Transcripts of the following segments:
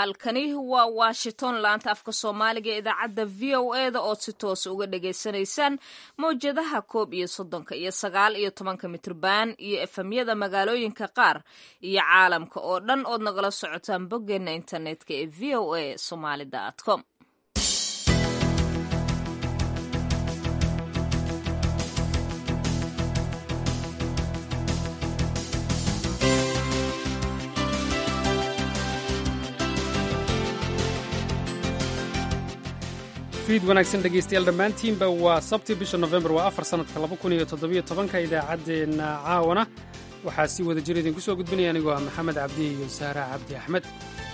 halkani waa washington laanta afka soomaaliga ee idaacadda v o e da ood si toos uga dhagaysanaysaan mawjadaha koob iyo soddonka iyo sagaal iyo tobanka mitrban iyo efemyada magaalooyinka qaar iyo caalamka oo dhan ood nagala socotaan boggeena internetka ee v o a somaali com fiid wanaagsan dhegaystayaal dhammaantiinba waa sabti bisha nofembar waa afar sannadka laba kun iyo toddobiyo tobanka idaacaddeenna caawana waxaa si wada jir idinku soo gudbinaya anigoo ah maxamed cabdi iyo saara cabdi axmed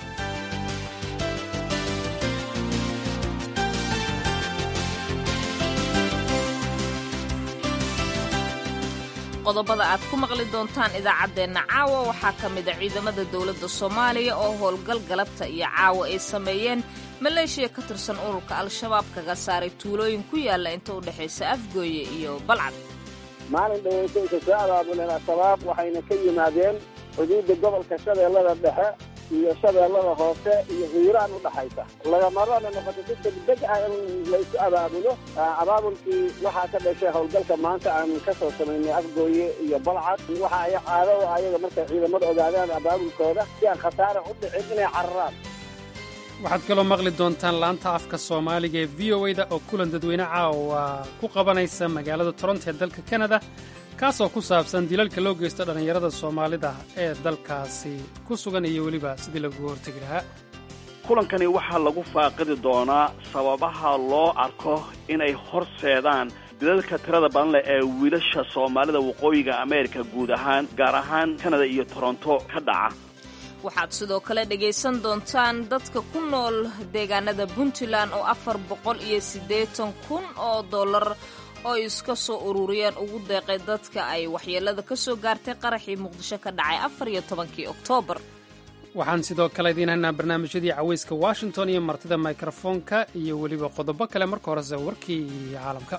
qodobada aad ku maqli doontaan idaacaddeenna caawa waxaa ka mid a ciidamada dowladda soomaaliya oo howlgal galabta iyo caawa ay sameeyeen maleeshiya ka tirsan ururka al-shabaab kaga saaray tuulooyin ku yaalla inta u dhexaysa afgooye iyo balcad maalin dhaweyta isa soo abaabuleen al-shabaab waxayna ka yimaadeen xuduudda gobolka shabeellada dhexe iyo shabeellada hoose iyo hiiraan u dhaxaysa lagamarana noqoto si degdeg ah in laysu abaabulo abaabulkii waxaa ka dhashay howlgalka maanta aan ka soo samaynay afgooye iyo balcad waxa ay caado ayaga markay ciidamada ogaadaan abaabulkooda si aan khasaara u dhicin inay cararaan waxaad kaloo maqli doontaan laanta afka soomaaliga ee v o e da oo kulan dadweyne caawa ku qabanaysa magaalada toronto ee dalka kanada kaasoo ku saabsan dilalka loo geysto dhallinyarada soomaalida ee dalkaasi ku sugan iyo weliba sidii laguga hortegi lahaa kulankani waxaa lagu faaqidi doonaa sababaha loo arko inay horseedaan dilalka tirada badan leh ee wiilasha soomaalida waqooyiga ameerika guud ahaan gaar ahaan kanada iyo toronto ka dhaca waxaad sidoo kale dhegaysan doontaan dadka ku nool deegaanada puntland oo afar boqol iyo siddeetan kun oo dollar oo iska soo ururiyeen ugu deeqay dadka ay waxyeelada ka soo gaartay qaraxii muqdisho ka dhacay afar iyo tobankii oktoobar waxaan sidoo kale idiin haynaa barnaamijyadii cawayska washington iyo martida mikrofoonka iyo weliba qodobo kale marka horese warkii caalamka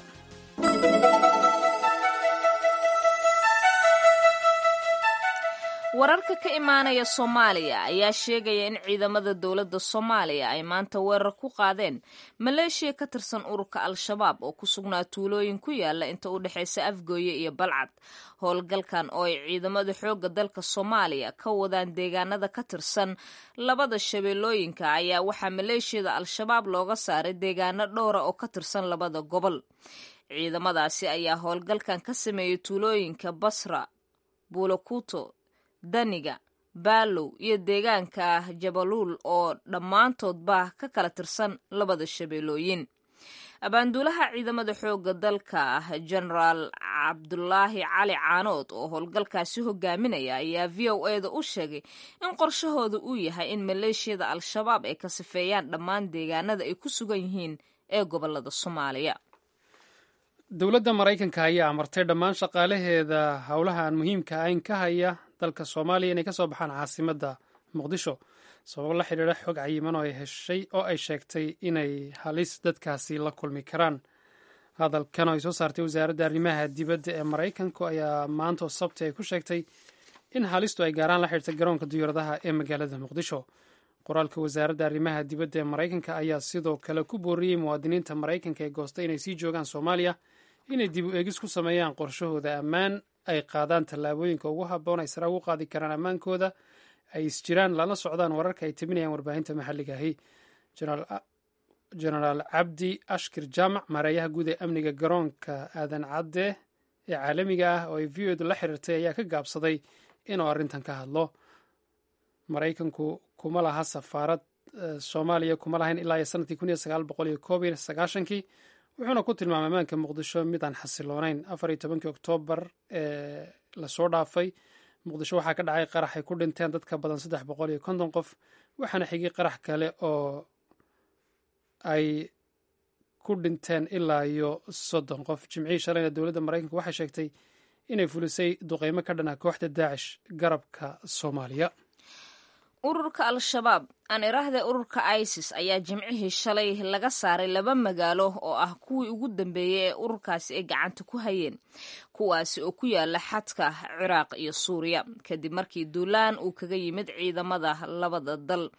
wararka ka imaanaya soomaaliya ayaa sheegaya in ciidamada dowladda soomaaliya ay maanta weerar ku qaadeen maleeshiya ka tirsan ururka al-shabaab oo ku sugnaa tuulooyin ku yaala inta u dhexaysa afgooye iyo balcad howlgalkan oo ay ciidamada xoogga dalka soomaaliya ka wadaan deegaanada ka tirsan labada shabeellooyinka ayaa waxaa maleeshiyada al-shabaab looga saaray deegaano dhowra oo ka tirsan labada gobol ciidamadaasi ayaa howlgalkan ka sameeyey tuulooyinka basra buulakuto daniga baalow iyo deegaanka jabaluul oo dhammaantoodba ka kala tirsan labada shabeellooyin abaanduulaha ciidamada xoogga dalka genaraal cabdulaahi cali caanood oo howlgalkaasi hogaaminaya ayaa v o e da u sheegay in qorshahooda uu yahay in maleeshiyada al-shabaab ay ka sifeeyaan dhammaan deegaanada ay ku sugan yihiin ee gobolada soomaaliya dowladda maraykanka ayaa amartay dhammaan shaqaalaheeda howlaha aan muhiimka ahayn ka haya dalka soomaaliya inay ka soo baxaan caasimadda muqdisho sababo la xidhiidha xog cayiman oo ay heshay oo ay sheegtay inay halis dadkaasi la kulmi karaan hadalkan oo ay soo saartay wasaaradda arrimaha dibadda ee maraykanku ayaa maanta oo sabti ay ku sheegtay in halistu ay gaaraan la xidhiirtay garoonka diyaaradaha ee magaalada muqdisho qoraalka wasaaradda arrimaha dibadda ee maraykanka ayaa sidoo kale ku booriyey muwaadiniinta maraykanka ee goostay inay sii joogaan soomaaliya inay dib u eegis ku sameeyaan qorshahooda ammaan ay qaadaan tallaabooyinka ugu habboon ay sare ugu qaadi karaan ammaankooda ay isjiraan lana socdaan wararka ay tabinayaan warbaahinta maxalliga ahi genaraal cabdi ashkir jaamac maareeyaha guud ee amniga garoonka aadan cadde ee caalamiga ah oo ay v o edu la xiriirtay ayaa ka gaabsaday inuu arrintan ka hadlo maraykanku kuma laha safaarad soomaaliya kuma lahayn ilaa iyo sanadkii kun iyo sagaal boqol iyo koob iyo sagaashankii wuxuuna ku tilmaamay ammaanka muqdisho mid aan xasiloonayn afar iyo tobankii oktoobar ee lasoo dhaafay muqdisho waxaa ka dhacay qarax ay ku dhinteen dad ka badan saddex boqol iyo konton qof waxaana xigay qarax kale oo ay ku dhinteen ilaa iyo soddon qof jimcihii shalayna dowladda maraykanka waxay sheegtay inay fulisay duqeymo ka dhan ah kooxda daacish garabka soomaaliya ururka al-shabaab aan iraahda ururka isis ayaa jimcihii shalay laga saaray laba magaalo oo ah kuwii ugu dambeeyey ee ururkaasi ay gacanta ku hayeen kuwaasi oo ku yaala xadka ciraaq iyo suuriya kadib markii duulaan uu kaga yimid ciidamada labada dal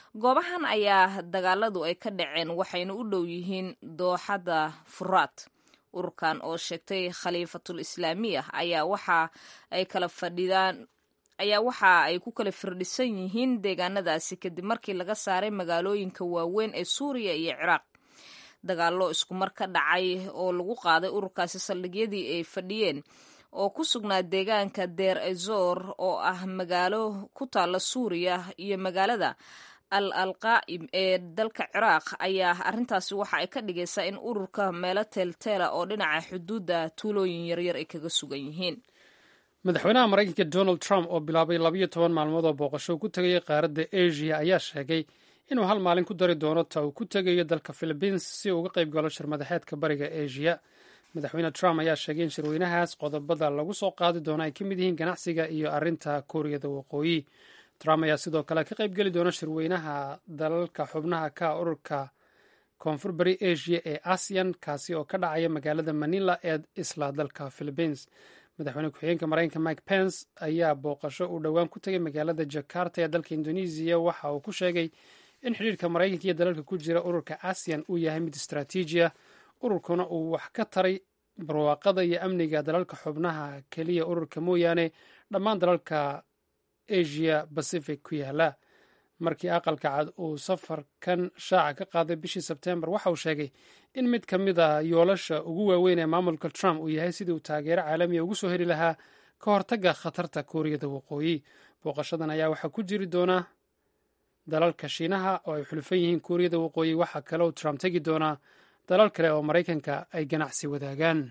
goobahan ayaa dagaaladu ay ka dhaceen waxayna u dhow yihiin dooxada furaat ururkan oo sheegtay khaliifatul islaamiya ayaa waxa ay kala fadhidaan ayaa waxa ay ku kala firdhisan yihiin deegaanadaasi kadib markii laga saaray magaalooyinka waaweyn ee suuriya iyo ciraaq dagaallo iskumar ka dhacay oo lagu qaaday ururkaasi saldhigyadii ay fadhiyeen oo ku sugnaa deegaanka deer ezor oo ah magaalo ku taalla suuriya iyo magaalada al alqaa'im ee dalka ciraaq ayaa arrintaasi waxa ay ka dhigaysaa in ururka meelo teelteela oo dhinaca xuduudda tuulooyin yaryar ay kaga sugan yihiin madaxweynaha maraykanka donald trump oo bilaabay labayo toban maalmood oo booqasho ku tegayay qaaradda asia ayaa sheegay inuu hal maalin ku dari doono ta uu ku tegayo dalka philibiins si uu uga qayb galo shirmadaxeedka bariga asia madaxweyne trump ayaa sheegay in shirweynahaas qodobada lagu soo qaadi doono ay ka mid yihiin ganacsiga iyo arrinta kuuriyada waqooyi trump ayaa sidoo kale ka qayb geli doona shirweynaha dalalka xubnaha ka ururka koonfur bari asia ee asian kaasi oo ka dhacaya magaalada manila ee isla dalka philibiins madaxweyne ku-xigeenka maraykanka mike pence ayaa booqasho uu dhowaan ku tegay magaalada jakarta ee dalka indonesiya waxa uu ku sheegay in xidhiirka maraykanka iyo dalalka ku jira ururka asian uu yahay mid istraatiiji ah ururkuna uu wax ka taray barwaaqada iyo amniga dalalka xubnaha keliya ururka mooyaane dhammaan dalalka asia pacific ku yaala markii aqalka cad uu safarkan shaaca ka qaaday bishii sebtembar waxa uu sheegay in mid ka mid a yoolasha ugu waaweyn ee maamulka trump uu yahay sidii uu taageero caalamiya ugu soo heli lahaa ka hortagga khatarta kuuriyada waqooyi booqashadan ayaa waxaa ku jiri doona dalalka shiinaha oo ay xulufan yihiin kuuriyada waqooyi waxaa kale uu trump tegi doonaa dalal kale oo maraykanka ay ganacsi wadaagaan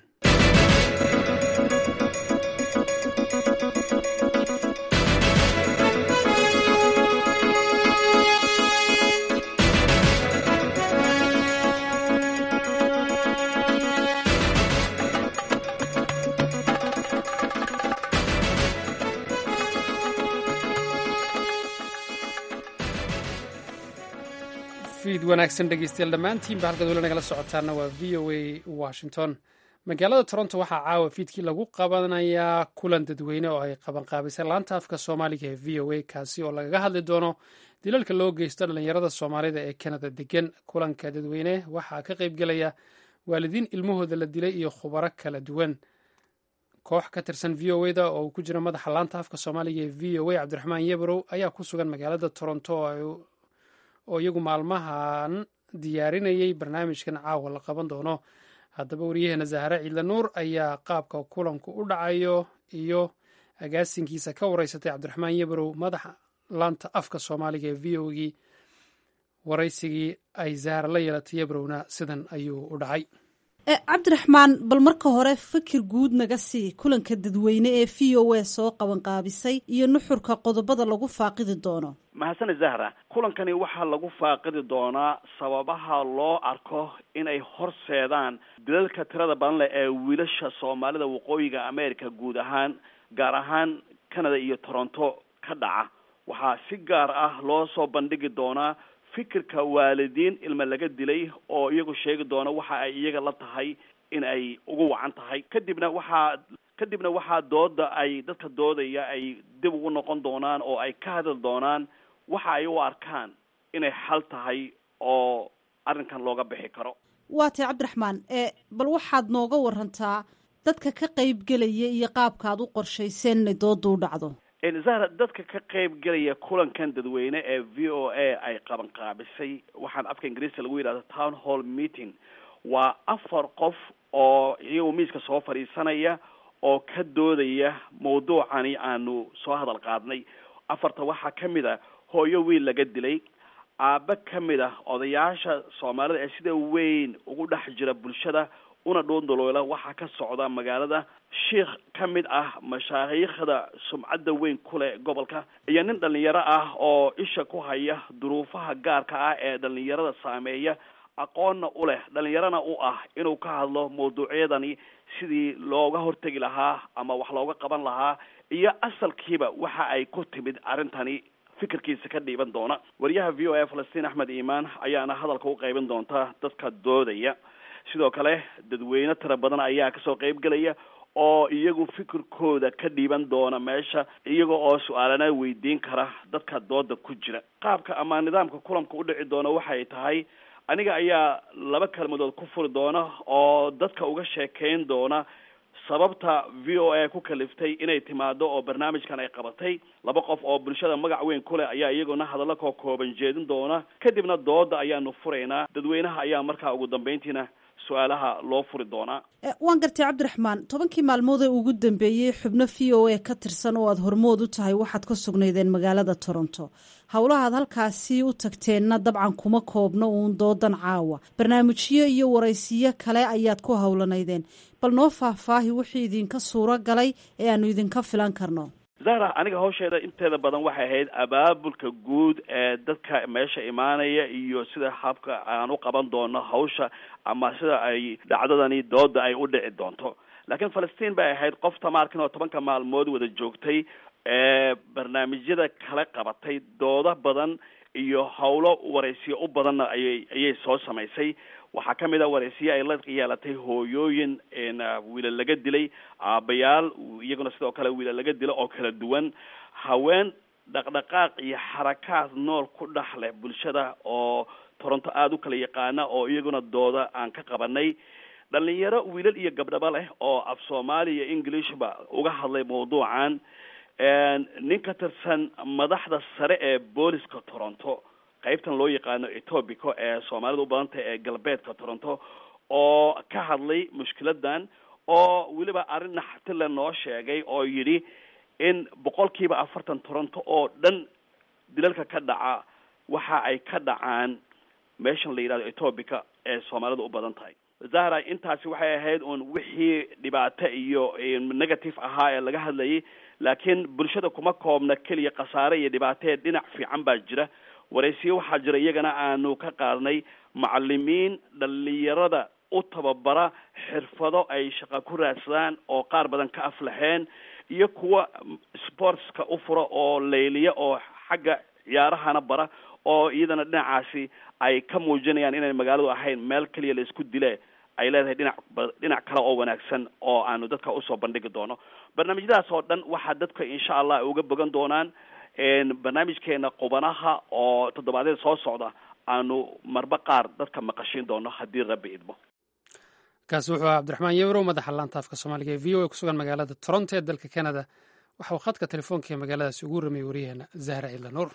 fiid wanaagsan dhegeystayaal dhammaantiinba halkaad weli nagala socotaana waa v o a washington magaalada toronto waxaa caawa fiidkii lagu qabanayaa kulan dadweyne oo ay qabanqaabisay laanta afka soomaaliga ee v o a kaasi oo lagaga hadli doono dilalka loo geysto dhallinyarada soomaalida ee kanada degan kulanka dadweyne waxaa ka qaybgelaya waalidiin ilmahooda la dilay iyo khubaro kala duwan koox ka tirsan v o da oo uu ku jiro madaxa laanta afka soomaaliga ee v o a cabdiraxmaan yebrow ayaa ku sugan magaalada toronto oo iyagu maalmahan diyaarinayay barnaamijkan caawa la qaban doono haddaba wariyaheena zahare ciidla nuur ayaa qaabka kulanku u dhacayo iyo agaasinkiisa ka wareysatay cabdiraxmaan yebrow madaxa laanta afka soomaaliga ee v o gii waraysigii ay zahara la yeelatay yebrowna sidan ayuu u dhacay cabdiraxmaan bal marka hore fikir guud naga sii kulanka dadweyne ee v o a soo qabanqaabisay iyo nuxurka qodobada lagu faaqidi doono mahadsane zahra kulankani waxaa lagu faaqidi doonaa sababaha loo arko inay horseedaan dilalka tirada badan leh ee wiilasha soomaalida waqooyiga america guud ahaan gaar ahaan canada iyo toronto ka dhaca waxaa si gaar ah loo soo bandhigi doonaa fikirka waalidiin ilma laga dilay oo iyagu sheegi doona waxa ay iyaga la tahay in ay ugu wacan tahay kadibna waxaa kadibna waxaa dooda ay dadka doodaya ay dib ugu noqon doonaan oo ay ka hadli doonaan waxa ay u arkaan inay xal tahay oo arrinkan looga bixi karo waa tay cabdiraxmaan ee bal waxaad nooga warantaa dadka ka qaybgelaya iyo qaabkaad u qorshayseen inay dooda u dhacdo zahra dadka ka qayb gelaya kulankan dadweyne ee v o a ay qaban qaabisay waxaan afka ingiriiska lagu yidhahdo town hall meeting waa afar qof oo iyagu miiska soo fadhiisanaya oo ka doodaya mawduucani aanu soo hadal qaadnay afarta waxaa ka mid a hooyo wiil laga dilay aaba ka mid ah odayaasha soomaalida ee sida weyn ugu dhex jira bulshada una dhoondoloola waxaa ka socda magaalada sheikh ka mid ah mashaayiikhda sumcadda weyn ku leh gobolka iyo nin dhalinyaro ah oo isha ku haya duruufaha gaarka ah ee dhalinyarada saameeya aqoonna u leh dhalinyarana u ah inuu ka hadlo mawduucyadani sidii looga hortegi lahaa ama wax looga qaban lahaa iyo asalkiiba waxa ay ku timid arrintani fikirkiisa ka dhiiban doona wariyaha v o a falastiin axmed iimaan ayaana hadalka u qaybin doonta dadka doodaya sidoo kale dadweyne tira badan ayaa kasoo qayb gelaya oo iyagu fikirkooda ka dhiiban doona meesha iyaga oo su-aalana weydiin kara dadka dooda ku jira qaabka ama nidaamka kulanka u dhici doona waxay tahay aniga ayaa laba kelmadood ku furi doona oo dadka uga sheekeyn doona sababta v o a ku kaliftay inay timaado oo barnaamijkan ay qabatay laba qof oo bulshada magac weyn ku leh ayaa iyaguna hadallo koo kooban jeedin doona kadibna dooda ayaanu furaynaa dadweynaha ayaa markaa ugu dambeyntiina su-aalaha loo furi doonaa waan gartay cabdiraxmaan tobankii maalmood ee ugu dambeeyey xubno v o a ka tirsan oo aada hormood u tahay waxaad ka sugnaydeen magaalada toronto howlahaad halkaasi u tagteenna dabcan kuma koobno uun doodan caawa barnaamijyo iyo waraysiyo kale ayaad ku howlanaydeen bal noo faahfaahi wixii idinka suuro galay ee aanu idinka filan karno zahra aniga hawsheeda inteeda badan waxay ahayd abaabulka guud ee dadka meesha imaanaya iyo sida habka aan u qaban doono hawsha ama sida ay dhacdadani dooda ay u dhici doonto laakiin falastiin bay ahayd qof tamaarkin oo tobanka maalmood wada joogtay ee barnaamijyada kala qabatay doodo badan iyo howlo waraysiyo u badanna ayay ayay soo samaysay waxaa ka mid a waraysiye ay la yeelatay hooyooyin wiila laga dilay aabayaal iyaguna sidoo kale wiila laga dilo oo kala duwan haween dhaqdhaqaaq iyo xarakaad nool ku dhex leh bulshada oo toronto aada u kala yaqaana oo iyaguna dooda aan ka qabanay dhalinyaro wiilal iyo gabdhaba leh oo af soomaali iyo englishba uga hadlay mawduucan nin ka tirsan madaxda sare ee booliska toronto qaybtan loo yaqaano etobico ee soomaalida u badantah ee galbeedka toronto oo ka hadlay mushkiladan oo weliba arrin naxatile noo sheegay oo yidhi in boqolkiiba afartan toronto oo dhan dilalka ka dhaca waxa ay ka dhacaan meeshan la yidhahdo etobica ee soomaalida u badan tahay zahra intaasi waxay ahayd uun wixii dhibaato iyo negative ahaa ee laga hadlayay laakiin bulshada kuma koobna keliya khasaare iyo dhibaatee dhinac fiican baa jira waraysiyo waxaa jira iyagana aanu ka qaadnay macalimiin dhalinyarada u tababara xirfado ay shaqa ku raadsadaan oo qaar badan ka aflaxeen iyo kuwa sportska u fura oo layliya oo xagga ciyaarahana bara oo iyadana dhinacaasi ay ka muujinayaan inay magaaladu ahayn meel keliya la isku dile ay leedahay dhinac dhinac kale oo wanaagsan oo aanu dadka usoo bandhigi doono barnaamijyadaas oo dhan waxaa dadka insha allah ay uga bogan doonaan barnaamijkeena qubanaha oo toddobaadyada soo socda aanu marba qaar dadka maqashiin doono haddii rabbi idmo kaasi wuxuu ahaa cabdiraxmaan yewrow madaxa laanta afka soomaaliga ee v o a kusugan magaalada toronto ee dalka canada waxa uu khadka telefoonka ee magaaladaasi ugu ramiyey waryaheena zahra ciidla nuur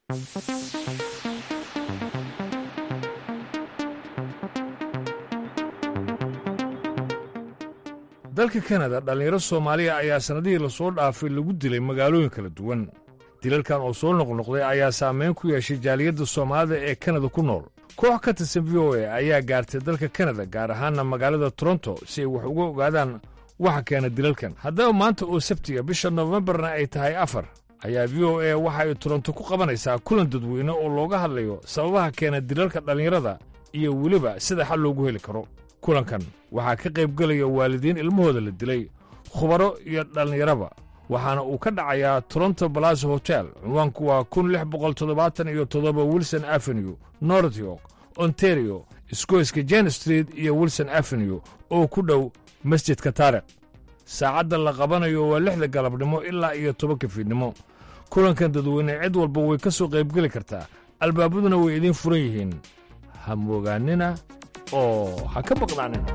dalka kanada dhallinyaro soomaaliya ayaa sannadihii lasoo dhaafay lagu dilay magaalooyin kala duwan dilalkan oo soo noqnoqday ayaa saamayn ku yeeshay jaaliyadda soomaalida ee kanada ku nool koox ka tirsan v o a ayaa gaartay dalka kanada gaar ahaanna magaalada toronto si ay wax uga ogaadaan waxa keena dilalkan haddaba maanta oo sabtiga bisha nofembarna ay tahay afar ayaa v o a waxa ay toronto ku qabanaysaa kulan dadweyne oo looga hadlayo sababaha keena dilalka dhallinyarada iyo weliba sida xal loogu heli karo kulankan waxaa ka qaybgelaya waalidiin ilmahooda la dilay khubaro iyo dhallinyaraba waxaana uu ka dhacayaa toronto balaso hotel cinwaanku waa kun lix boqol toddobaatan iyo toddoba wilson avenue north york ontario isgoyska jen street iyo wilson avenue oo ku dhow masjidka taarikh saacadda la qabanayo waa lixda galabnimo ilaa iyo tobanka fiidnimo kulankan dadweyne cid walba way ka soo qaybgeli kartaa albaabaduna way idiin furan yihiin ha moogaanina oo ha ka baqnaanina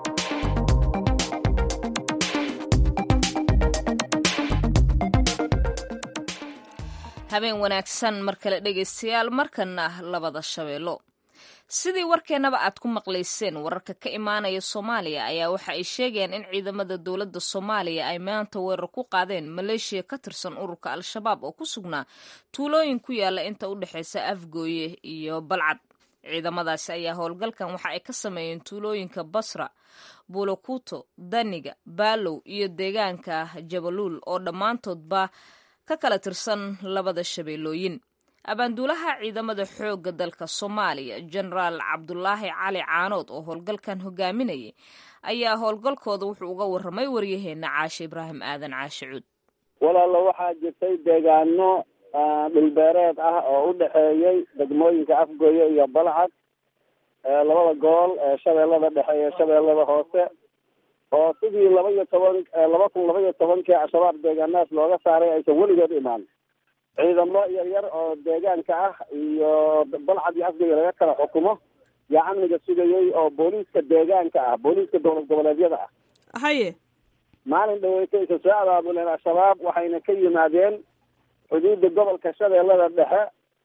habeen wanaagsan mar kale dhegaystayaal markana labada shabeello sidii warkeennaba aad ku maqlayseen wararka ka imaanaya soomaaliya ayaa waxa ay sheegayaan in ciidamada dowladda soomaaliya ay maanta weerar ku qaadeen maleeshiya ka tirsan ururka al-shabaab oo ku sugnaa tuulooyin ku yaala inta u dhexaysa afgooye iyo balcad ciidamadaasi ayaa howlgalkan waxa ay ka sameeyeen tuulooyinka basra buulakuuto daniga baalow iyo deegaanka jabaluul oo dhammaantoodba ka kala tirsan labada shabeellooyin abaanduulaha ciidamada xoogga dalka soomaaliya jenaraal cabdulaahi cali caanood oo howlgalkan hogaaminayay ayaa howlgalkooda wuxuu uga warramay waryaheena caashe ibraahim aadan caashe cuud walaalo waxaa jirtay deegaano dhulbeereed ah oo u dhexeeyey degmooyinka afgooye iyo balcad labada gobol ee shabeellada dhexe iyo shabeellada hoose oo sidii laba iyo toban laba kun laba iyo tobankii al-shabaab deegaanaas looga saaray aysan weligood imaan ciidamo yar yar oo deegaanka ah iyo balcad iyo afgaya laga kala xukumo yaa amniga sugayay oo booliiska deegaanka ah booliiska dowlad goboleedyada ah haye maalin dhaweyta isa soo abaabuleen al-shabaab waxayna ka yimaadeen xuduudda gobolka shabeellada dhexe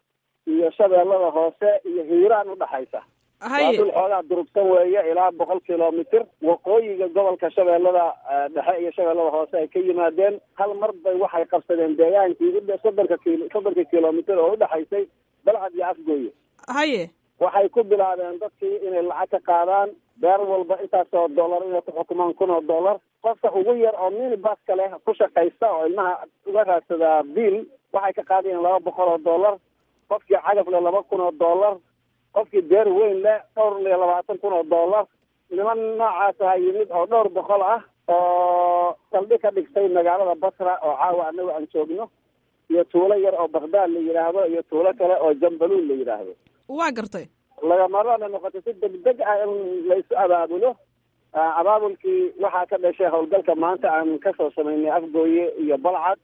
iyo shabeellada hoose iyo hiiraan udhaxaysa waa haye dul xoogaa durugsan weeye ilaa boqol kilomitr waqooyiga gobolka shabeellada dhexe iyo shabeellada hoose ay ka yimaadeen hal mar bay waxay qabsadeen deegaankii u soddonka kil soddonka kilomitr oo udhexaysay balcad iyo afgooye haye waxay ku bilaabeen dadkii inay lacag ka qaadaan beer walba intaasoo dollar inay ku xukumaan kun oo dollar qofka ugu yar oo minibaska leh ku shaqaysta oo ilmaha uga raadsadaa biil waxay ka qaadayeen laba boqol oo dollar qofkii cagaf leh laba kun oo dollar qofkii beer weyn leh dhowr iyo labaatan kun oo dollar niman noocaas aha yimid oo dhowr boqol ah oo saldhig ka dhigtay magaalada basra oo caawa anagu aan joogno iyo tuulo yar oo bagdaad la yidhaahdo iyo tuulo kale oo jambaluul la yidhaahdo waa gartay lagamarana noqotay si degdeg ah in laysu abaabulo abaabulkii waxaa ka dhashay howlgalka maanta aan kasoo samaynay afgooye iyo balcad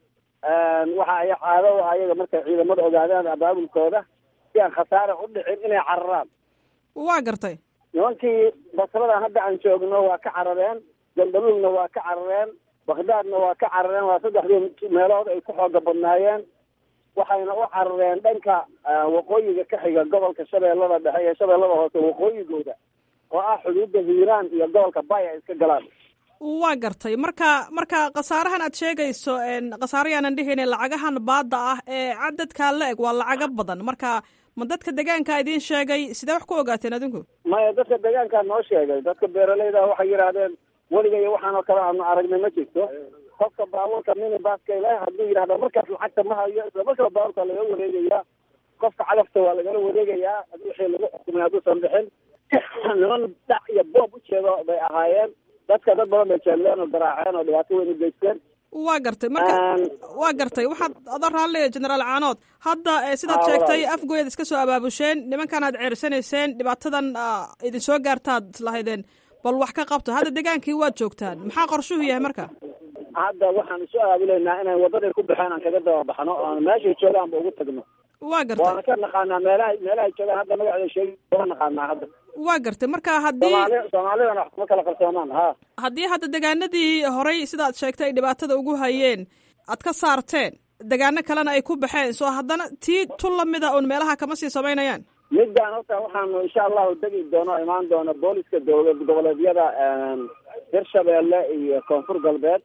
waxa ay caado u ayaga markay ciidamada ogaadaan abaabulkooda si aan khasaare u dhicin inay cararaan waa gartay nimankii basradan hadda aan joogno waa ka carareen jambaluulna waa ka carareen bagdaadna waa ka carareen waa saddexdii meelood ay ku xooga badnaayeen waxayna u carareen dhanka waqooyiga ka xiga gobolka shabeellada dhexe iyo shabeellada hoose waqooyigooda oo ah xuduudda hiiraan iyo gobolka bay ay iska galaan waa gartay marka marka khasaarahan aad sheegayso khasaarayaanan dhihine lacagahan baadda ah ee cadadkaa la eg waa lacago badan marka ma dadka deegaanka idiin sheegay sidee wax ku ogaateen adinku maya dadka deegaankaa noo sheegay dadka beeraleyda waxay yidhaahdeen weliga iyo waxaan oo kale aanu aragnay ma jirto qofka baabuurka minibaska leh hadduu yidhahdo markaas lacagta ma hayo isla markaba baabuurka laga wareegayaa qofka cagafta waa lagala wareegayaa wixii lagu xukumay hadduusan bixin niman dhac iyo boob ujeedo bay ahaayeen dadka dad badan bay jeedleen oo garaaceen oo dhibaato weyn u geysteen waa gartay marka waa gartay waxaad ada raalliya generaal caanood hadda sidaad sheegtay afgoyaad iska soo abaabusheen nimankan aad ceersanayseen dhibaatadan idin soo gaartaad islahaydeen bal wax ka qabto hadda degaankii waad joogtaan maxaa qorshuhu yahay marka hadda waxaan isu aabilaynaa inay wadaday ku baxeen aan kaga daba baxno oon meeshay joogaanba ugu tagno waa gartay waana ka naqaanaa meelaha meelahay joogaan hadda magaceeda sheegi waa naqaanaa hadda waa gartay marka haddii soomaali soomaalidana wax kuma kala qarsoomaan ha haddii hadda degaanadii horey sidaad sheegtay ay dhibaatada ugu hayeen aad ka saarteen degaano kalena ay ku baxeen soo haddana tii tun lamida uun meelaha kama sii samaynayaan midaan horta waxaanu insha allahu degi doono imaan doono booliska dowlad goboleedyada hirshabeelle iyo koonfur galbeed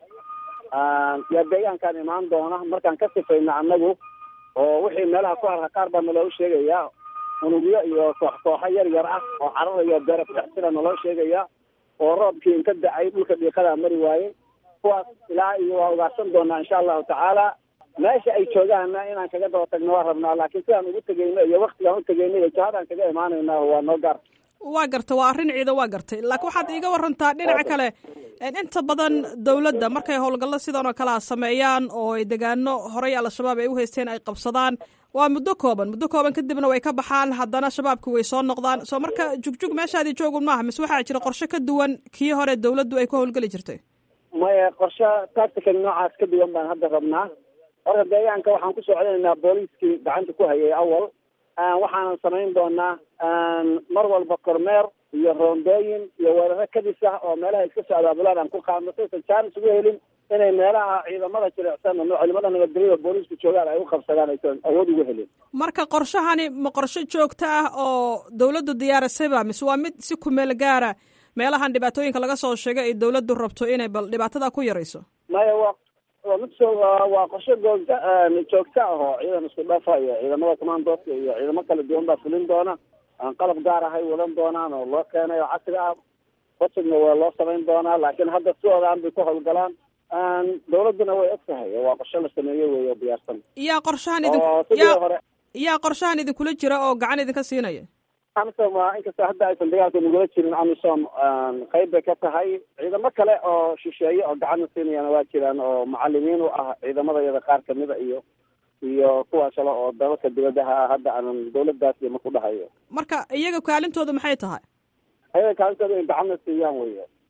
yaa deegaankaan imaan doona markaan ka sifayno annagu oo wixii meelaha ku harha qaar baa naloo sheegayaa unugyo iyo koox kooxo yar yar ah oo cararayo beera ku dhex jira naloo sheegaya oo roobkii inka da-ay dhulka dhiiqadaa mari waaye kuwaas ilaa iyo waa ugaarsan doonaa insha allahu tacaala meesha ay joogaanna inaan kaga daba tagno waa rabnaa laakiin sidaan ugu tegeyno iyo waktigaan u tegeyno iyo jihadaan kaga imaanayna waa noo gaar waa gartay waa arrin ciidan waa gartay laakiin waxaad iiga warantaa dhinaca kale inta badan dowladda markay howlgallo sidan oo kalea sameeyaan oo ay degaano horey al-shabaab ay u haysteen ay qabsadaan waa muddo kooban muddo kooban kadibna way ka baxaan haddana shabaabki way soo noqdaan soo marka jugjug meeshaadii joogun maaha mise waxaa jira qorshe ka duwan kii hore dowladdu ay ku howlgeli jirtay maya qorshe tactical noocaas ka duwan baan hadda rabnaa horta deegaanka waxaan ku socdanaynaa booliiskii gacanta ku hayay awal waxaanan samayn doonaa mar walba kormeer iyo roondooyin iyo weeraro kadis ah oo meelaha iska soo abaabulaan aan ku qaadno saysan jaanis ugu helin inay meelaha ciidamada jilicsan no ciidamada nabadgelyada booliisku joogaan ay u qabsadaan aysan awood ugu helin marka qorshahani ma qorshe joogto ah oo dawladdu diyaarisayba mise waa mid si kumeel gaara meelahan dhibaatooyinka laga soo sheegay ay dawladdu rabto inay bal dhibaatada ku yarayso maya waa waa mid so waa qorshe googta joogta ah oo ciidan isku dhafa iyo ciidamada commandooska iyo ciidamo kala duwan baa fulin doona aan qalab gaar ahay wadan doonaan oo loo keenay oo casri ah wasigna waa loo samayn doonaa laakiin hadda sidoodaan bay ku howlgalaan dawladduna way og tahay waa qorshe la sameeye wey oo diyaarsan yaa qorshahan idin oo sidii yaa hore yaa qorshahan idinkula jira oo gacan idinka siinaya amisom waa inkastoo hadda aysan dagaalka nagula jirin amisom qayb bay ka tahay ciidamo kale oo shisheeye oo gacanna siinayana waa jiraan oo macalimiin u ah ciidamada iyada qaar kamida iyo iyo kuwaas kale oo dalalka dibadaha ah hadda aanan dawladdaas iyo maku dhahayo marka iyaga kaalintooda maxay tahay ayaga kaalintooda in gacanna siiyaan wey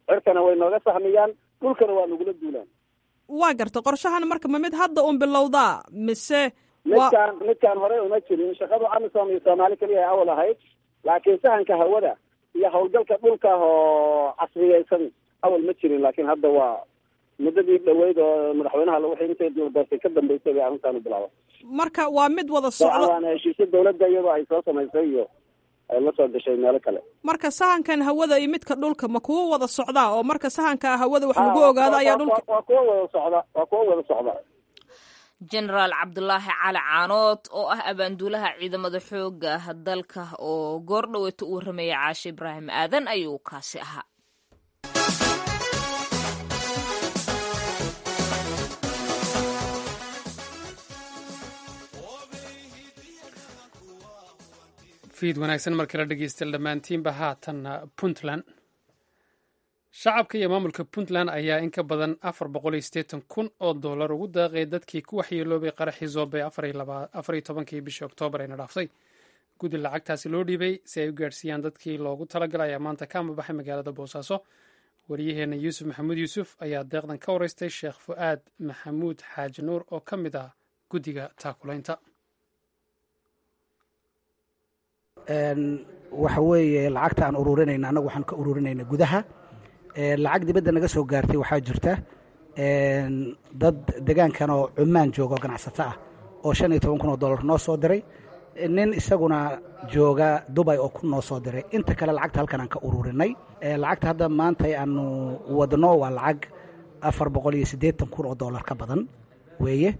cirkana way nooga sahmiyaan dhulkana waa nagula duulaan waa garta qorshahan marka ma mid hadda un bilowdaa mise midkaan midkaan horey uma jirin shaqadu amisom iyo soomaali keliya ay awal ahayd laakiin sahanka hawada iyo howlgalka dhulka oo casriyeysan awal ma jirin laakiin hadda waa muddadii dhaweyd oo madaxweynaha wixii intay doortay ka dambeysay bay arrintaanu bilaaba marka waa mid wada socdo waana heshiisyo dawladda iyadoo ay soo samaysay iyo ay la soo gashay meelo kale marka sahankan hawada iyo midka dhulka ma kuwo wada socdaa oo marka sahanka hawada wax lagu ogaado ayaa dhulka waa kuwo wada socda waa kuwo wada socda jenaraal cabdulaahi cali caanood oo ah abaanduulaha ciidamada xooga dalka oo goor dhaweeta u warramayay caashe ibraahim aadan ayuu kaasi ahaa fiid wanaagsan markii la dhegeystayaal dhammaantiinba haatanna puntland shacabka iyo maamulka puntland ayaa in ka badan afar boqol iyo siddeetan kun oo dollar ugu daaqay dadkii ku waxyeeloobay qaraxii zoobay afar iyo tobankii bishii oktoobar ayna dhaaftay guddi lacagtaasi loo dhiibay si ay u gaadhsiiyaan dadkii loogu talagalay ayaa maanta ka amabaxay magaalada boosaaso wariyaheenna yuusuf maxamuud yuusuf ayaa deeqdan ka wareystay sheekh fu'aad maxamuud xaaji nuur oo ka mid ah guddiga taakulaynta waxa weeye lacagta aan ururinayna annagu waxaan ka ururinayna gudaha lacag dibadda naga soo gaartay waxaa jirta dad degaankan oo cumaan jooga oo ganacsato ah oo shan iyo toban kun oo dollar noo soo diray nin isaguna jooga dubay oo kun noo soo diray inta kale lacagta halkan aan ka ururinay lacagta hadda maanta aanu wadno waa lacag afar boqol iyo siddeetan kun oo dollar ka badan weeye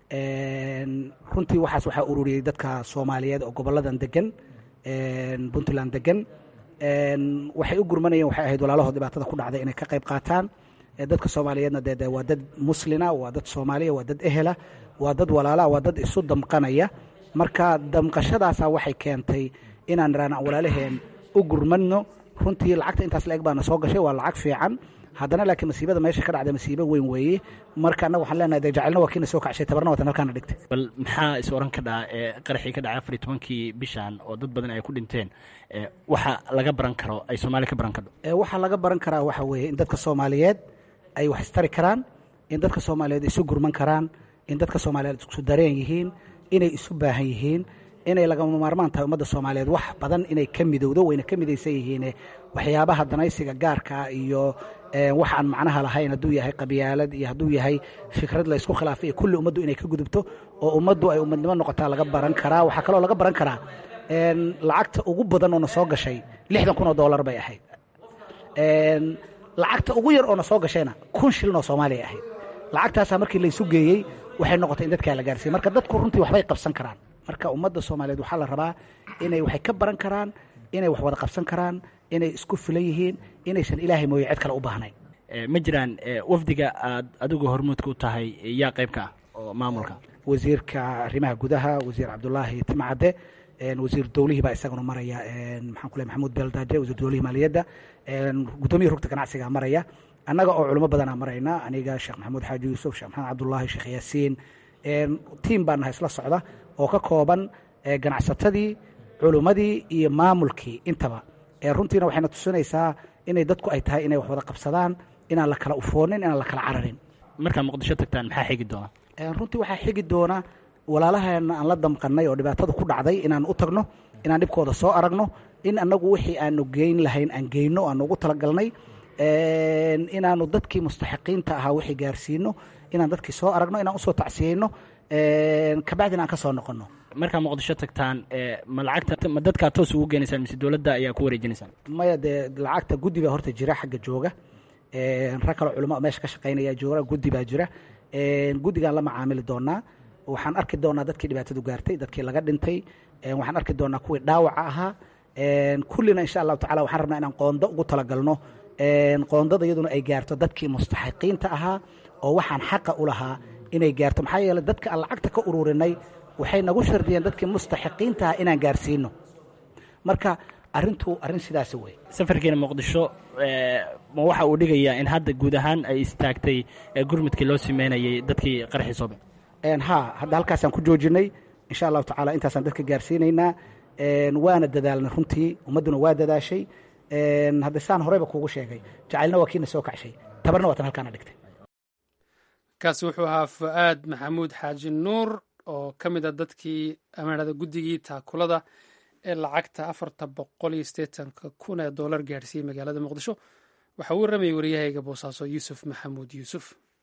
runtii waxaas waxaa ururiyey dadka soomaaliyeed oo gobolladan degan puntland degan waxay u gurmanayeen waxay ahayd walaalahood dhibaatada ku dhacday inay ka qayb qaataan dadka soomaaliyeedna dee waa dad muslina waa dad soomaaliya waa dad ehela waa dad walaalaa waa dad isu damqanaya marka damqashadaasa waxay keentay inaan iraan walaalaheen u gurmadno runtii lacagta intaas la eg baana soo gashay waa lacag fiican haddana laakiin masiibada meesha ka dhacda masiibo weyn weeye marka annaga waxaan leenahay dee jacelna waa kiina soo kacshay tabarna watan halkaana dhigtay bal maxaa is oran ka dhaca ee qaraxii ka dhacay afar iyo tobankii bishan oo dad badan ay ku dhinteen waxa laga baran karo ay soomaali ka baran kadho waxaa laga baran karaa waxa weeye in dadka soomaaliyeed ay wax istari karaan in dadka soomaaliyeed isu gurman karaan in dadka soomaaliyeed isu dareen yihiin inay isu baahan yihiin inay lagama maarmaan tahay ummadda soomaaliyeed wax badan inay ka midowdo wayna ka midaysan yihiine waxyaabaha danaysiga gaarkaa iyo wax aan macnaha lahayn hadduu yahay qabyaalad iyo hadduu yahay fikrad la ysku khilaafay iyo kulli ummaddu inay ka gudubto oo ummaddu ay ummadnimo noqotaa laga baran karaa waxaa kaloo laga baran karaa lacagta ugu badan oo na soo gashay lixdan kun oo dollar bay ahayd lacagta ugu yar oo na soo gashayna kun shilin oo soomaaliya ahayd lacagtaasaa markii laysu geeyey waxay noqotay in dadkaa la gaarsiiye marka dadku runtii waxbay qabsan karaan marka ummadda soomaaliyeed waxaa la rabaa inay waxay ka baran karaan inay wax wada qabsan karaan inay isku filan yihiin inaysan ilaahay mooye cid kale u baahnayn ma jiraan wafdiga aad adigu hormuudka u tahay yaa qayb ka ah oo maamulka wasiirka arrimaha gudaha wasiir cabdulaahi timcadde wasiir dowlihii baa isaguna maraya maxaan ku leh maxamuud beeldaaje wasiir dowlihii maaliyadda guddoomiya rugta ganacsiga maraya annaga oo culimo badanaa marayna aniga sheekh maxamuud xaaji yuusuf sheekh maxamed cabdullaahi sheekh yaasiin tiim baa nahay isla socda oo ka kooban ganacsatadii culummadii iyo maamulkii intaba runtiina waxayna tusinaysaa inay dadku ay tahay inay wax wada qabsadaan inaan la kala ufoonin inaan la kala cararin markaa muqdisho tagtaan maxaa xigi doona runtii waxaa xigi doona walaalaheena aan la damqannay oo dhibaatada ku dhacday inaan u tagno inaan dhibkooda soo aragno in annagu wixii aanu geyn lahayn aan geyno aanu ugu talagalnay inaanu dadkii mustaxiqiinta ahaa wixii gaarsiino inaan dadkii soo aragno inaan usoo tacsiyeyno kabacdina aan ka soo noqonno markaa muqdisho tagtaan ma lacagta ma dadkaa toos ugu geenaysaan mise dowladda ayaa ku wareejinaysaan maya dee lacagta guddi baa horta jira xagga jooga rag kaloo culamo meesha ka shaqaynaya jooga guddi baa jira guddigaan la macaamili doonaa waxaan arki doonaa dadkii dhibaatadu gaartay dadkii laga dhintay waxaan arki doonaa kuwii dhaawaca ahaa kullina insha allahu tacala waxaan rabnaa inaan qoondo ugu talagalno qoondada iyaduna ay gaarto dadkii mustaxiqiinta ahaa oo waxaan xaqa u lahaa inay gaarto maxaa yeeley dadka aan lacagta ka ururinay waxay nagu shardiyeen dadkii mustaxiqiinta ahaa inaan gaarsiino marka arrintu arrin sidaasi wey safarkiina muqdisho ma waxa uu dhigayaa in hadda guud ahaan ay istaagtay gurmudkii loo sameynayay dadkii qaraxii soobe ha hadda halkaasaan ku joojinay insha allahu tacala intaasaan dadka gaarsiinaynaa waana dadaalnay runtii ummadduna waa dadaashay hadda saan horeyba kuugu sheegay jacaylna waa kiina soo kacshay tabarna waa tan halkaana dhigtay kaasi wuxuu ahaa fu-aad maxamuud xaaji nuur oo ka mid a dadkii amaanada guddigii taakulada ee lacagta afarta boqol iyo sideetanka kun ee doolar gaadhsiiyey magaalada muqdisho waxaa uu waramayay waryahayga boosaaso yuusuf maxamuud yuusuf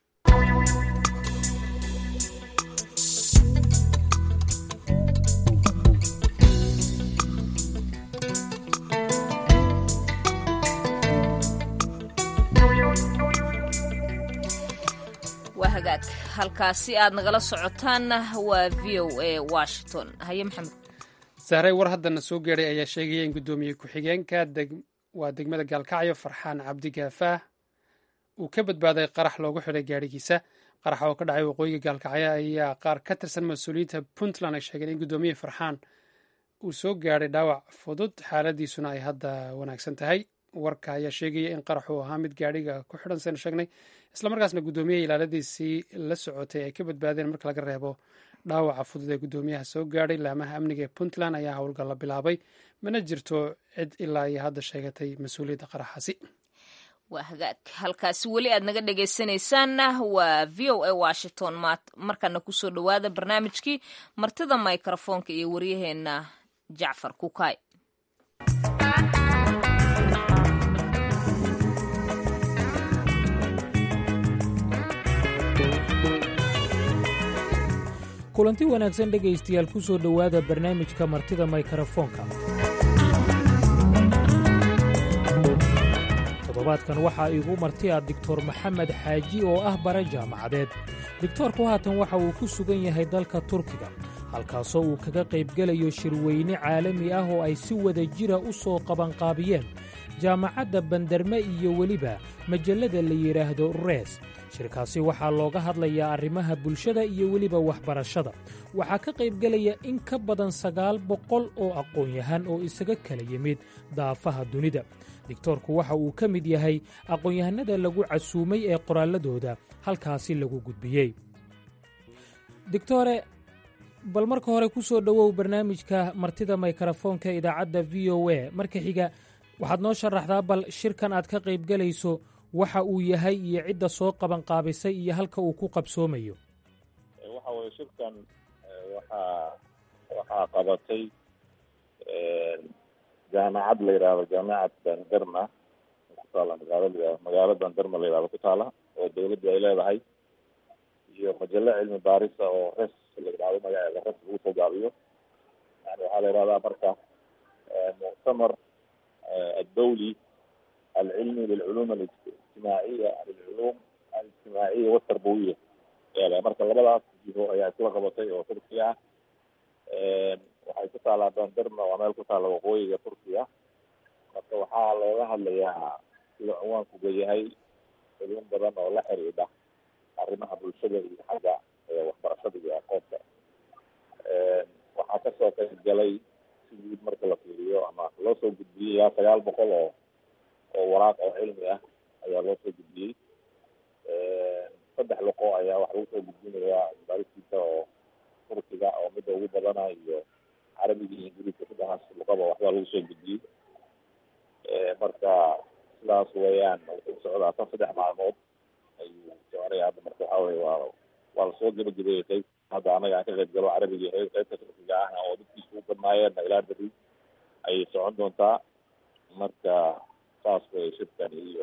waa hagaag halkaasi aad nagala socotaanna waa v o a washington haye maxamed sahray war haddana soo geeray ayaa sheegaya in guddoomiye ku-xigeenka waa degmada gaalkacyo farxaan cabdi gaafaah uu ka badbaaday qarax loogu xidhay gaadhigiisa qaraxa oo ka dhacay waqooyiga gaalkacyo ayaa qaar ka tirsan mas-uuliyiinta puntland ay sheegeen in guddoomiye farxaan uu soo gaadhay dhaawac fudud xaaladiisuna ay hadda wanaagsan tahay warka ayaa sheegaya in qarax uu ahaa mid gaadhiga ku xidhan saynu sheegnay islamarkaasna guddoomiyaha ilaaladiisii la socotay ay ka badbaadeen marka laga reebo dhaawaca fudud ee guddoomiyaha soo gaadhay laamaha amniga ee puntland ayaa howlgalla bilaabay mana jirto cid ilaa iyo hadda sheegatay mas-uuliyadda qaraxaasi waa hagaag halkaasi weli aad naga dhegaysanaysaanna waa v o a washington markana kusoo dhowaada barnaamijkii martida microfoonka iyo waryaheena jacfar kukaay kulanti wanaagsan dhegaystayaal ku soo dhowaada barnaamijka martida maykarafoonka toddobaadkan waxaa iigu martiya doctor maxamed xaaji oo ah bara jaamacadeed digtoorku haatan waxa uu ku sugan yahay dalka turkiga halkaasoo uu kaga qaybgelayo shirweyne caalami ah oo ay si wada jira u soo qabanqaabiyeen jaamacadda bandarme iyo weliba majallada la yidhaahdo rees shirkaasi waxaa looga hadlayaa arrimaha bulshada iyo weliba waxbarashada waxaa ka qaybgelaya in ka badan sagaal boqol oo aqoon-yahan oo isaga kala yimid daafaha dunida digtoorku waxa uu ka mid yahay aqoon-yahanada lagu casuumay ee qoraalladooda halkaasi lagu gudbiyey digtore bal marka hore ku soo dhowow barnaamijka martida maykarafoonka idaacadda v o a marka xiga waxaad noo sharaxdaa bal shirkan aad ka qaybgelayso waxa uu yahay iyo cidda soo qabanqaabisay iyo halka uu ku qabsoomayo waxa weye shirkan waxaa waxaa qabatay jaamacad la yidhaahdo jaamacad bandarma ku taala magaalada magaalo bandarma la yidhahdo ku taala oo dawladdu ay leedahay iyo majallo cilmi baarisa oo res la yidhahdo magaceeda res lagu soo gaabiyo yani waxaa la yidhahdaa marka muctamar addawli alcilmi lilculuum alijtimaaciya lilculuum alijtimaaciya waltarbawiya eela marka labadaas jiho ayaa isla qabatay oo turkiya ah waxay ku taalaa bandarma waa meel ku taala waqooyiga turkiya marka waxaa looga hadlayaa sida cinwaankuga yahay culum badan oo la xiriidha arrimaha bulshada iyo xagga waxbarashada iyo aqoonta waxaa kasoo qayb galay si guud marka la fiiriyo ama loo soo gudbiyey ilaa sagaal boqol oo oo waraaq oo cilmi ah ayaa loo soo gudbiyey saddex luqo ayaa wax lagu soo gudbinayaa baaristiisa oo turkiga oo midda ugu badana iyo carabiga iyo ingiriiska saddexaas luqaba waxbaa lagu soo gudbiyey marka sidaas weeyaan wuxuu socdaa tan saddex maalmood ayuu soconaya hadda marka waxa weye waa waa lasoo gabagabeeyey qayb hadda anaga aan ka qayb galo carabiga iyo qaybta turkiga ahna oo dadkiisa u badnaayeenna ilaa beri ayay socon doontaa marka saas wey shirkani iyo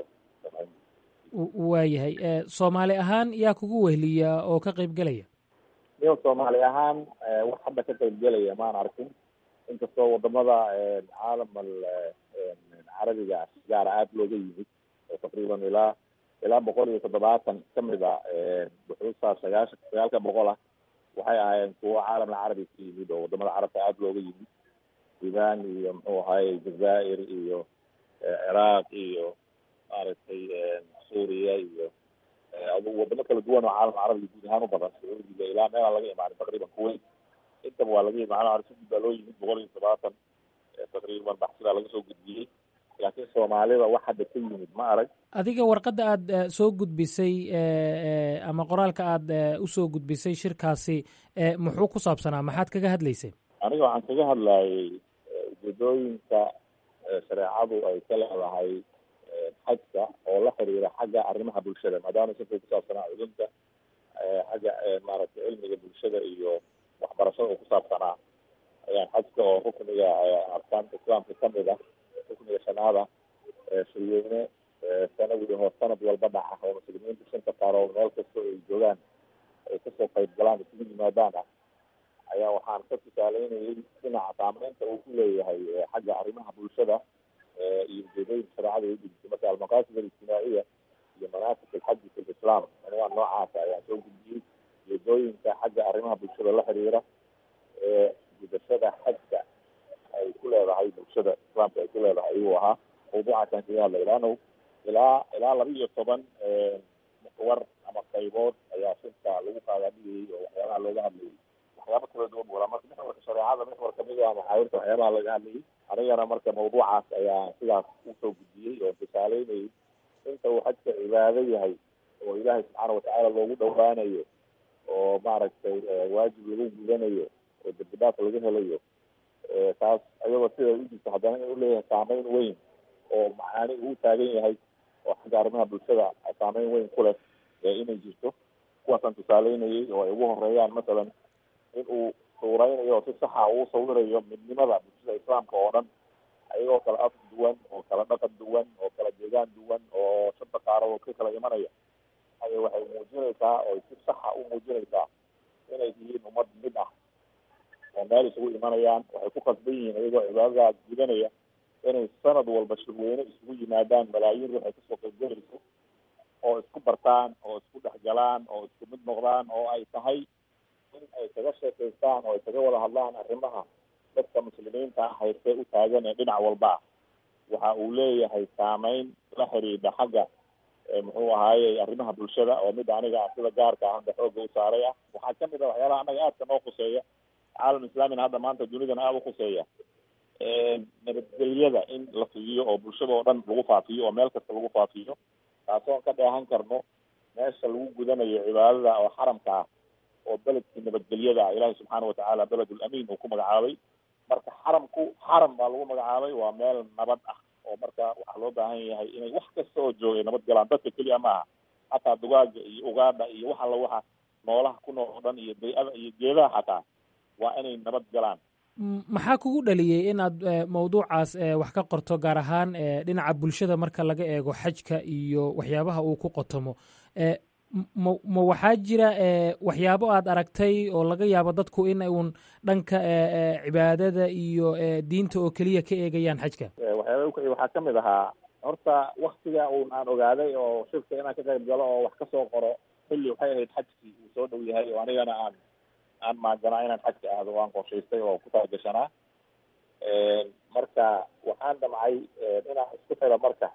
waayahay soomaali ahaan yaa kugu wehliya oo ka qayb gelaya niyo soomaali ahaan wax hadda ka qayb gelaya maan arkin inkastoo wadamada caalamal carabiga gaara aada looga yimid oo taqriiban ilaa ilaa boqol iyo toddobaatan kamid a buxuusta sagaashan sagaalka boqol ah waxay ahaayeen kuwo caalamka carabi ka yimid oo wadamada carabka aada looga yimid sudan iyo muxuu ahaye jazaa'ir iyo ciraaq iyo maaragtay suuriya iyo adugu wadamo kala duwan oo caalamka carabiga guud ahaan u badan sacuudiga ilaa meelaa laga imaanin taqriiban kuwait intaba waa laga imaan si guud baa loo yimid boqol iyo todobaatan taqriiban baxsidaa laga soo gudbiyey laakiin soomaalida wax hadda ka yimid ma arag adiga warqadda aad soo gudbisay ama qoraalka aad usoo gudbisay shirkaasi muxuu ku saabsanaa maxaad kaga hadlaysay aniga waxaan kaga hadlayay ujeedooyinka shareecadu ay ka leedahay xajka oo la xiriira xagga arrimaha bulshada maadaama sifay kusaabsanaa culumta xagga maaragtay cilmiga bulshada iyo waxbarashada oo kusaabsanaa ayaan xajka oo rukniga arkaanta islaamka kamid ah rukniga shanaada shirweyne sanadii hoo sanad walba dhaca oo muslimiinta shanta qaaroo meel kasta ay joogaan ay kasoo qayb galaan isugu yimaadaan ah ayaa waxaan ka tusaaleynayay dhinaca saameynta uu ku leeyahay xagga arrimaha bulshada iyo ujeedooyinka shareecada ay dhigtay marka almaqaasid alijtimaaciya iyo manaasik alxaji fi lislaam anwaa noocaasa ayaan soo gudbiyey ujeedooyinka xagga arrimaha bulshada la xiriira ee gudashada xajka ay ku leedahay bulshada islaamka ay ku leedahay ayuu ahaa mawduucaasaan kaga hadlay laano ilaa ilaa laba iyo toban muxwar ama qaybood ayaa shirka lagu qaadaadhigayay oo waxyaabaha looga hadlayay waxyaaba kala duwan wala marka mixwarka shareecada mixwar kamid ah maxaawirta waxyaabaha laga hadlayay anigana marka mawduucaas ayaa sidaas usoo gudbiyey oo tusaaleynayay inta uu xajka cibaado yahay oo ilaahay subxaana watacaala loogu dhawaanayo oo maaragtay waajib lagu gudanayo oo dembidhaaf laga helayo taas ayagoo siday u jirto haddana inuu leeyahay saameyn weyn oo macaani uu taagan yahay oo xagga arrimaha bulshada saameyn weyn ku leh inay jirto kuwaasaan tusaaleynayay oo ay ugu horeeyaan masalan in uu suureynayo oo si saxa uu sawirayo midnimada bulshada islaamka oo dhan ayagoo kala af duwan oo kala dhaqan duwan oo kala deegaan duwan oo shanta qaarado ka kala imanaya ay waxay muujinaysaa oo si saxa u muujinaysaa inay yihiin ummad mid ah oo meel isugu imanayaan waxay ku qasban yihiin iyagoo cibaadadaas gudanaya inay sanad walba shirweyne isugu yimaadaan malaayiin ruux ay kasoo qaybgalayso oo isku bartaan oo isku dhexgalaan oo isku mid noqdaan oo ay tahay in ay kaga sheekaystaan oo ay kaga wada hadlaan arrimaha dadka muslimiinta ah haystee u taagan ee dhinac walba ah waxa uu leeyahay saameyn la xiriidha xagga muxuu ahaaye arrimaha bulshada oo mid aniga sida gaarka ah hadda xooga u saaray ah waxaa kamid a waxyaalaha anaga aadka noo khuseeya caalam islaamina hadda maanta dunidana aada u khuseeya nabadgelyada in la fidiyo oo bulshada oo dhan lagu faafiyo oo meel kasta lagu faafiyo taasoon ka dheehan karno meesha lagu gudanayo cibaadada oo xaramka ah oo beledkii nabadgelyada ah ilaahay subxaana watacaala beledul amiin uu ku magacaabay marka xaramku xaram baa lagu magacaabay waa meel nabad ah oo marka waxaa loo baahan yahay inay wax kasta oo joogay nabad galaan dadka keliya maaha hataa dugaaga iyo ugaadha iyo wax alla waxa noolaha ku nool oo dhan iyo bay-ada iyo geedaha xataa waa inay nabad galaan maxaa kugu dhaliyey inaad mawduucaas wax ka qorto gaar ahaan dhinaca bulshada marka laga eego xajka iyo waxyaabaha uu ku qotomo ma ma waxaa jira waxyaabo aad aragtay oo laga yaabo dadku in uun dhanka cibaadada iyo diinta oo keliya ka eegayaan xajka waxyaaba ukaci waxaa kamid ahaa horta waktiga uun aan ogaaday oo shirka inaan ka qayb galo oo wax kasoo qoro xilli waxay ahayd xajkii uu soo dhow yahay oo anigana aan aan maaganaa inaan xajka aado waan qorshaystay oo ku talagashanaa marka waxaan damcay inaan isku xiro marka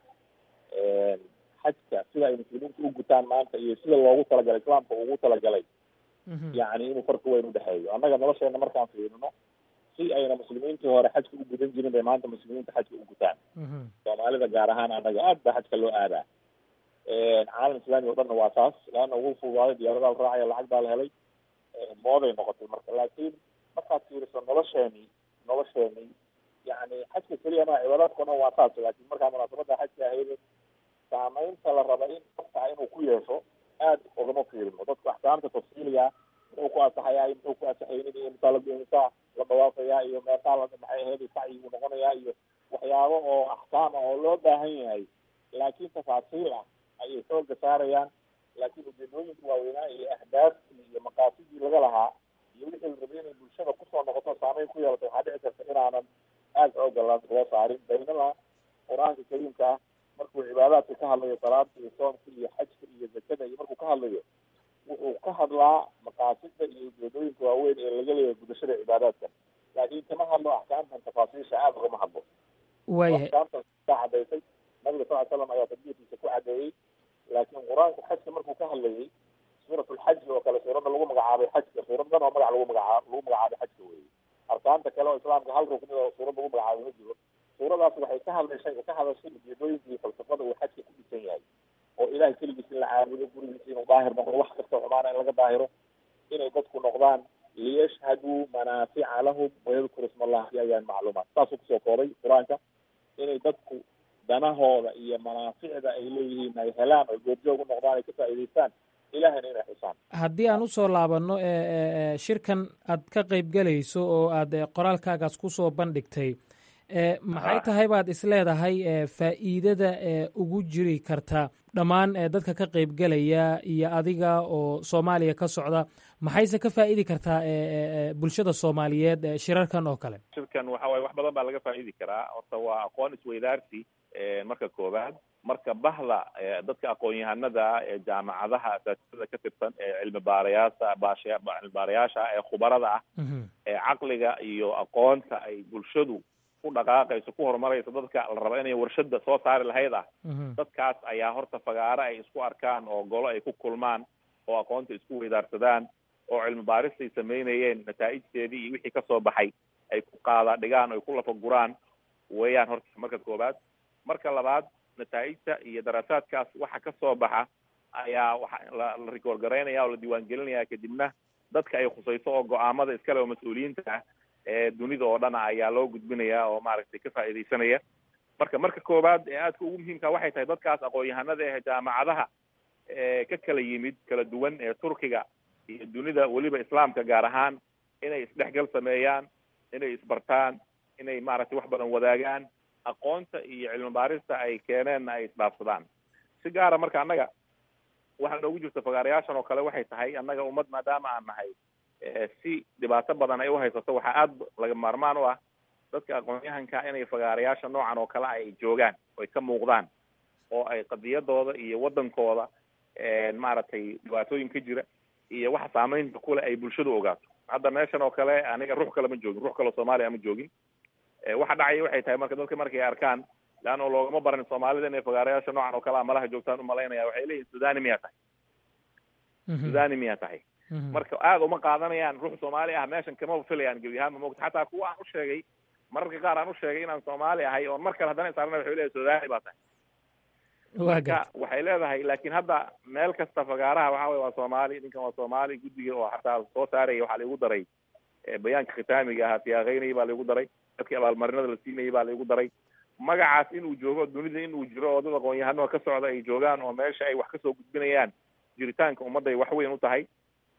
xajka sida ay muslimiinta u gutaan maanta iyo sida loogu talagalay islaamka ugu talagalay yani inuu farqi weyn udhexeeyo annaga nolosheena markaan fiirino si ayna muslimiintii hore xajka u gudan jirin bay maanta muslimiinta xajka u gutaan soomaalida gaar ahaan annaga aad baa xajka loo aadaa caalam islaami o dhanna waa saas laana ugu fudaaday diyaaradaha la raacaya lacag baa la helay mooday noqotay marka laakiin markaad fiiriso nolosheeni nolosheeni yani xajka keliya ma cibaadaadka o dhan waa saas laakiin markaa munaasabada xajka ahayd saameynta la raba in qofka inuu ku yeesho aad ogama fiirino dadku axkaamta tafsiiliga muxuu ku asaxayaa iyo muxuu ku asaxaynin iyo misaa la misaa la dhawaafayaa iyo meeqaa la maxay ahayd sacyi uu noqonayaa iyo waxyaabo oo axkaam ah oo loo baahan yahay laakiin tafaasiil ah ayay xooga saarayaan laakiin ujeedooyinka waaweynaa iyo ahdaaftii iyo maqaasidii laga lahaa iyo wixii la rabay inay bulshada kusoo noqoto saameyn ku yeelato waxaa dhici karta inaanan aada xooga loo saarin baynama qur-aanka kariimka ah markuu cibaadaadka ka hadlayo salaada iyo soomka iyo xajka iyo zakada iyo markuu ka hadlayo wuxuu ka hadlaa maqaasida iyo ujeedooyinka waaweyn ee laga leeyahay gudashada cibaadaadka laakiin kama hadlo axkaamtan tafaasiisha aada ugama hadlo waayahay axkaamtan kaa cadaysay nabiga sal ly slam ayaa tadbiirkiisa ku cadeeyey laakiin qur-aanka xajka markuu ka hadlayay suurat lxaji oo kale suuradda lagu magacaabay xajka suuradan oo magac lagu magacaab lagu magacaabay xajka weeye arkaanta kale oo islaamka hal rukni oo suurad lagu magacaabay ma jiro suuradaas waxay ka hadlashay ka hadashay ujeedooyinka iyo falsafada uu xajka ku dhisan yahay oo ilahay keligiis in la caabudo gurigiisa inuu daahir noqdo wax kastoo xumaana in laga daahiro inay dadku noqdaan liyashhaduu manaafica lahum wayadkuru isma allah fi ayaan macluumaat saasuu kusoo koobay qur-aanka inay dadku danahooda iyo manaaficda ay leeyihiin ay helaan oo goobjoog u noqdaan ay ka faa'iidaystaan ilahayna inay xusaan haddii aan usoo laabanno shirkan aad ka qaybgelayso oo aad qoraalkaagaas ku soo bandhigtay maxay tahay baad isleedahay faa'iidada ugu jiri karta dhammaan dadka ka qaybgelaya iyo adiga oo soomaaliya ka socda maxayse ka faa'idi kartaa bulshada soomaaliyeed shirarkan oo kale shirkan waxa waye wax badan baa laga faa'idi karaa horta waa aqoon isweydaarsi marka koowaad marka bahda dadka aqoon-yahanada ee jaamacadaha asaasiyada ka tirsan ee cilmi baarayaasha baasha cilmi baarayaasha ee khubarada ah ee caqliga iyo aqoonta ay bulshadu ku dhaqaaqayso ku horumarayso dadka la raba inay warshada soo saari lahayd ah dadkaas ayaa horta fagaaro ay isku arkaan oo golo ay ku kulmaan oo aqoonta isku weydaarsadaan oo cilmi baaristay samaynayeen nataa'ijteedii iyo wixii kasoo baxay ay ku qaada dhigaan oy ku lafa guraan weeyaan horta marka koowaad marka labaad nataa'ijta iyo daraasaadkaas waxa kasoo baxa ayaa waxa la la rikoor garaynaya oo la diiwaangelinaya kadibna dadka ay khusayso oo go-aamada iskale oo mas-uuliyiinta ah ee dunida oo dhan ayaa loo gudbinaya oo maaragtay ka faa'iidaysanaya marka marka koowaad ee aadka ugu muhiimka waxay tahay dadkaas aqoon-yahanada ee jaamacadaha ee ka kala yimid kala duwan ee turkiga iyo dunida weliba islaamka gaar ahaan inay isdhexgal sameeyaan inay isbartaan inay maaragtay wax badan wadaagaan aqoonta iyo cilmi baarista ay keeneenna ay isdhaafsadaan si gaara marka annaga waxaa noogu jirta fagaarayaashan oo kale waxay tahay annaga ummad maadaama aan nahay si dhibaato badan ay uhaysato waxaa aada laga maarmaan u ah dadka aqoon-yahanka inay fagaarayaasha noocan oo kale ay joogaan oy ka muuqdaan oo ay qadiyadooda iyo waddankooda maaragtay dhibaatooyin ka jira iyo waxa saameynta kule ay bulshadu ogaato hadda meeshan oo kale aniga ruux kale ma joogin ruux kaleo soomaaliya ma joogin waxa dhacaya waxay tahay marka dadka markay arkaan leanna loogama baran soomaalida inay fagaarayaasha noocan oo kale a malaha joogtaan umalaynaya waxay leeyihin sudani miyaa tahay sudani miyaa tahay marka aada uma qaadanayaan ruux soomaali ah meeshan kama filayaan gebi ahaanma moogta xataa kuwa aan u sheegay mararka qaar aan u sheegay inaan soomaali ahay oon mar kale haddana isaarana waxay leeyahay sudani baa tahay marka waxay leedahay laakiin hadda meel kasta fagaaraha waxa weye waa soomaali ninkan waa soomaali guddiga oo xataa soo saaraya waxaa laigu daray bayaanka khitaamiga ahaa siyaaqeynayay baa laigu daray dadkii abaalmarinada la siinayay baa laigu daray magacaas inuu joogo dunida inuu jiro oo dad aqoon-yahano ka socda ay joogaan oo meesha ay wax kasoo gudbinayaan jiritaanka ummadday wax weyn u tahay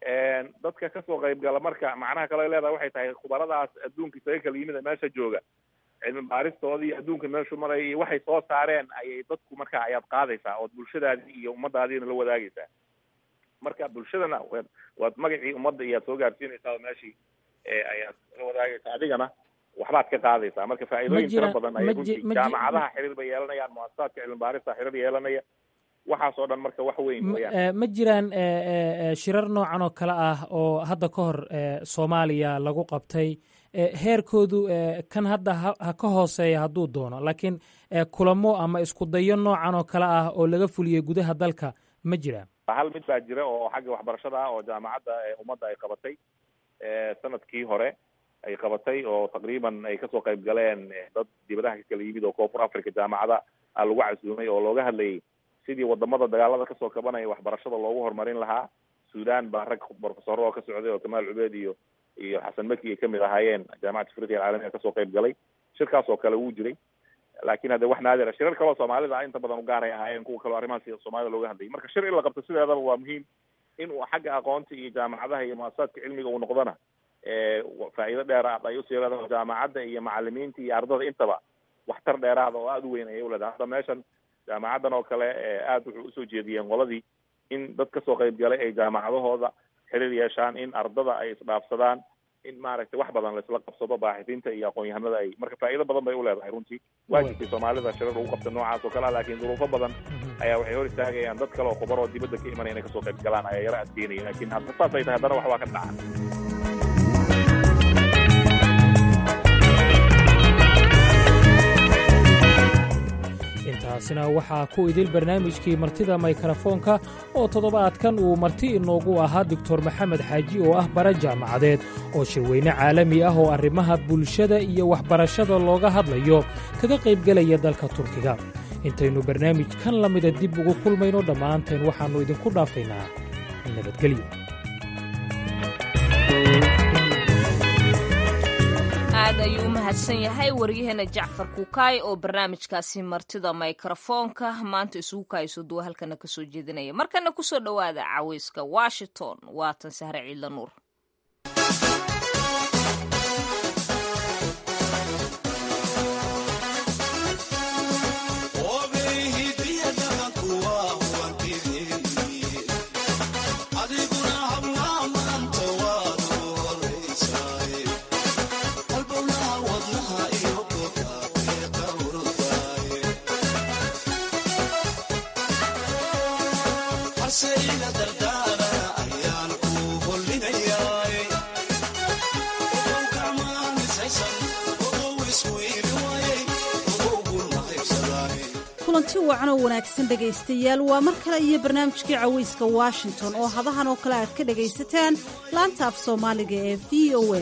dadka kasoo qaybgala marka macnaha kale leedahay waxay tahay khubaradaas adduunka isaga kala yimid meesha jooga cilmi baaristooda iyo adduunka meeshu maraya iyo waxay soo saareen ayay dadku marka ayaad qaadaysaa ood bulshadaadii iyo ummadaadiina la wadaagaysaa marka bulshadana waad waad magacii ummadda iyaad soo gaarsiinaysaa oo meeshii ayaad la wadaagaysaa adigana waxbaad ka qaadaysaa marka faa'iidooyin tira badan ayay runtii jaamacadaha xiriir bay yeelanayaan muasasaadka cilmi baarista xiriir yeelanaya waxaas oo dhan marka wax weyn weyaan ma jiraan shirar noocan oo kale ah oo hadda ka hor soomaaliya lagu qabtay heerkoodu kan hadda ha ka hooseeya hadduu doono laakiin kulamo ama isku dayo noocan oo kale ah oo laga fuliyey gudaha dalka ma jiraan hal mid baa jira oo xagga waxbarashada ah oo jaamacadda ummadda ay qabatay sanadkii hore ay qabatay oo taqriiban ay kasoo qayb galeen dad dibadaha ka kala yimid oo koonfur africa jaamacada a lagu casuumay oo looga hadlayay sidii wadamada dagaalada kasoo kabanaya waxbarashada loogu horumarin lahaa sudan baa rag profesoro oo ka socday oo kamaal cubeed iyo iyo xasan maki ay kamid ahaayeen jaamacata afriqiya alcaalamiga kasoo qayb galay shirkaas oo kale wuu jiray laakin hadde wax naadira shirar kaleo soomaalida inta badan ugaaray ahaayeen kuwa kaleo arrimahaas soomaalida looga hadlayay marka shir in la qabto sideedaba waa muhiim in uu xagga aqoonta iyo jaamacadaha iyo muasasaadka cilmiga uu noqdona faa'iido dheeraad ay usii leedahay jaamacadda iyo macalimiinta iyo ardada intaba waxtar dheeraada oo aada u weyn ayay uleedahay hadda meeshan jaamacaddan oo kale aada wuxuu usoo jeediyeen qoladii in dad kasoo qayb galay ay jaamacadahooda xiriir yeeshaan in ardada ay isdhaafsadaan in maaragtay wax badan laisla qabsado baaxidiinta iyo aqoon-yahanada ay marka faa'iido badan bay uleedahay runtii waa jirtay soomaalida shirar lagu qabta noocaas oo kale ah laakiin duruufo badan ayaa waxay hor istaagayaan dad kale oo khubar oo dibadda ka imanaya inay kasoo qayb galaan ayaa yaro adkeynaya laakiin hadda saas ay tahay haddana wax waa ka dhaca intaasina waxaa ku idil barnaamijkii martida maykarafoonka oo toddobaadkan uu marti inoogu ahaa doctor maxamed xaaji oo ah bara jaamacadeed oo shirweyne caalami ah oo arrimaha bulshada iyo waxbarashada looga hadlayo kaga qaybgelaya dalka turkiga intaynu barnaamijkan la mida dib ugu kulmayno dhammaanteen waxaannu idinku dhaafaynaa nabadgelyo aad ayuu mahadsan yahay waryaheena jacfar kuukaay oo barnaamijkaasi martida mikrofoonka maanta isugu kaayso duwa halkana kasoo jeedinaya markana kusoo dhowaada caweyska washington waatan sahre ciidla nuur kulanti wacan oo wanaagsan dhegaystayaal waa mar kale iyo barnaamijkii caweyska washington oo hadahan oo kale aad ka dhagaysataan laanta af soomaaliga ee v o a